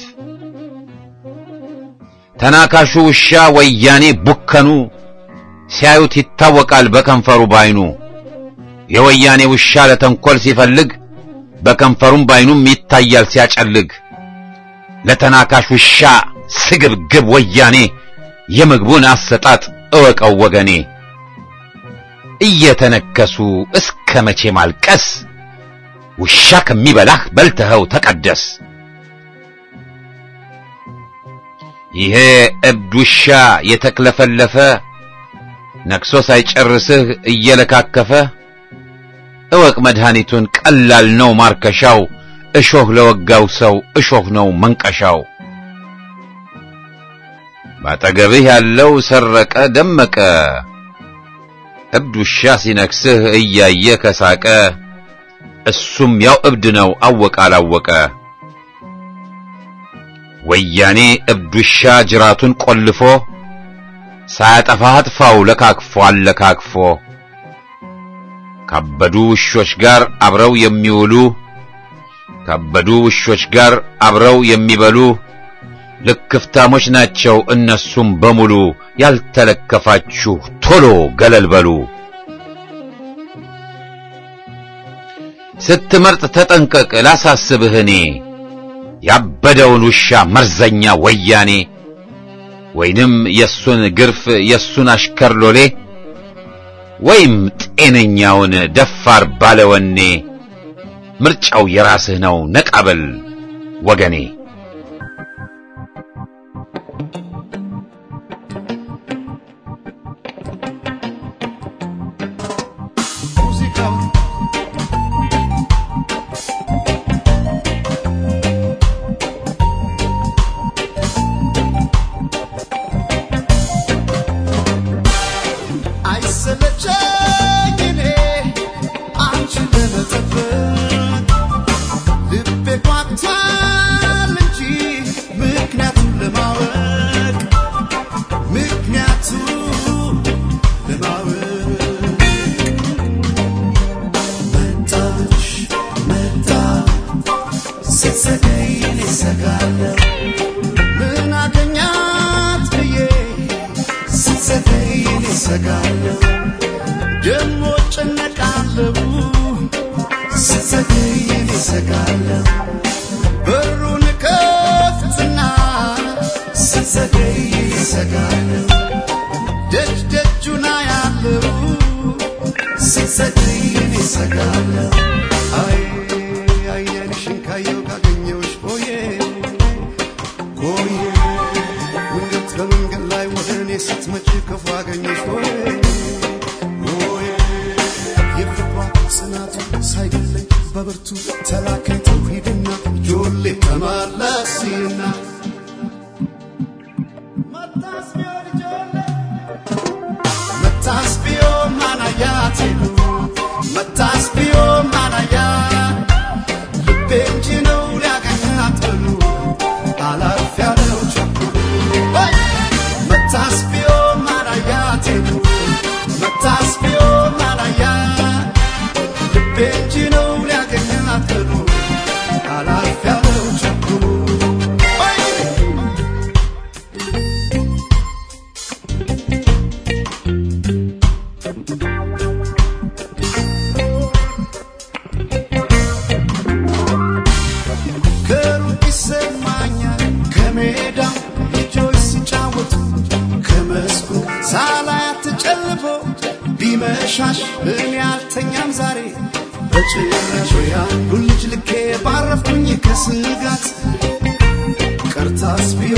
ተናካሹ ውሻ ወያኔ ቡከኑ ሲያዩት ይታወቃል በከንፈሩ ባይኑ። የወያኔ ውሻ ለተንኰል ሲፈልግ በከንፈሩም ባይኑም ይታያል ሲያጨልግ። ለተናካሽ ውሻ ስግብግብ ወያኔ የምግቡን አሰጣጥ እወቀው ወገኔ። እየተነከሱ እስከ መቼ ማልቀስ? ውሻ ከሚበላህ በልተኸው ተቀደስ። ይሄ እብድ ውሻ የተክለፈለፈ ነክሶ ሳይጨርስህ እየለካከፈ እወቅ መድኃኒቱን ቀላል ነው ማርከሻው። እሾህ ለወጋው ሰው እሾህ ነው መንቀሻው። ባጠገብህ ያለው ሰረቀ ደመቀ እብድ ውሻ ሲነክስህ እያየ ከሳቀ እሱም ያው እብድ ነው አወቀ አላወቀ። ወያኔ እብድ ውሻ ጅራቱን ቆልፎ ሳያጠፋህ አጥፋው ለካክፎ አለካክፎ ካበዱ ውሾች ጋር አብረው የሚውሉ ካበዱ ውሾች ጋር አብረው የሚበሉ ልክፍታሞች ናቸው እነሱም በሙሉ። ያልተለከፋችሁ ቶሎ ገለል በሉ። ስትመርጥ ተጠንቀቅ ላሳስብህ እኔ ያበደውን ውሻ መርዘኛ ወያኔ ወይንም የሱን ግርፍ የሱን አሽከር ሎሌ ወይም ጤነኛውን ደፋር ባለወኔ ምርጫው የራስህ ነው ነቃበል ወገኔ። አይሰለቸኝ እኔ አንቺን ለመጠበቅ ልቤ ጓግቷል እንጂ ምክንያቱን ለማወቅ ምክንያቱን ለማወቅ መጣሽ መጣ ስትዘገይ እኔ እሰጋለሁ ምን አገኛት ብዬ ስትዘገይ እኔ እሰጋለሁ ደሞ ጨነቃለሁ ስትዘገይ እኔ እሰጋለሁ በሩን ከፍትና ስትዘገይ እኔ እሰጋለሁ ደጅ ደጁና ያለው ስትዘገይ እኔ እሰጋለሁ አይ አይንሽን ካየው ካገኘውሽ ቆየ ቆየ መንገድ በመንገድ ላይ ወደ እኔ ስትመጪ ክፉ አገኘሽ ቆየ ቆየ የፍቅሯ ጽናቱ ሳይገለኝ በብርቱ ተላከኝ ተውሂድና ጆሌ ተመለስና መታስቢዮ ማናያት መታስቢዮ ማናያ ልቤ እንጂ ነው ሊያገኛት ብሉ አላፍ ያለው ቸኩሉ መታስቢዮ ማናያት መታስቢዮ ማናያ ልቤ እንጂ ነው ሊያገኛት ብሉ አላፍ ያለው ቸኩሉ ከሩቅ ይሰማኛል ከሜዳው ልጆች ሲጫወቱ ከመስኩ ሳላያት ተጨልፎ ቢመሻሽ እኔ አልተኛም ዛሬ በጭራሽ ያንዱ ልጅ ልኬ ባረፍኩኝ ከስጋት ቀርታስ ቢሆን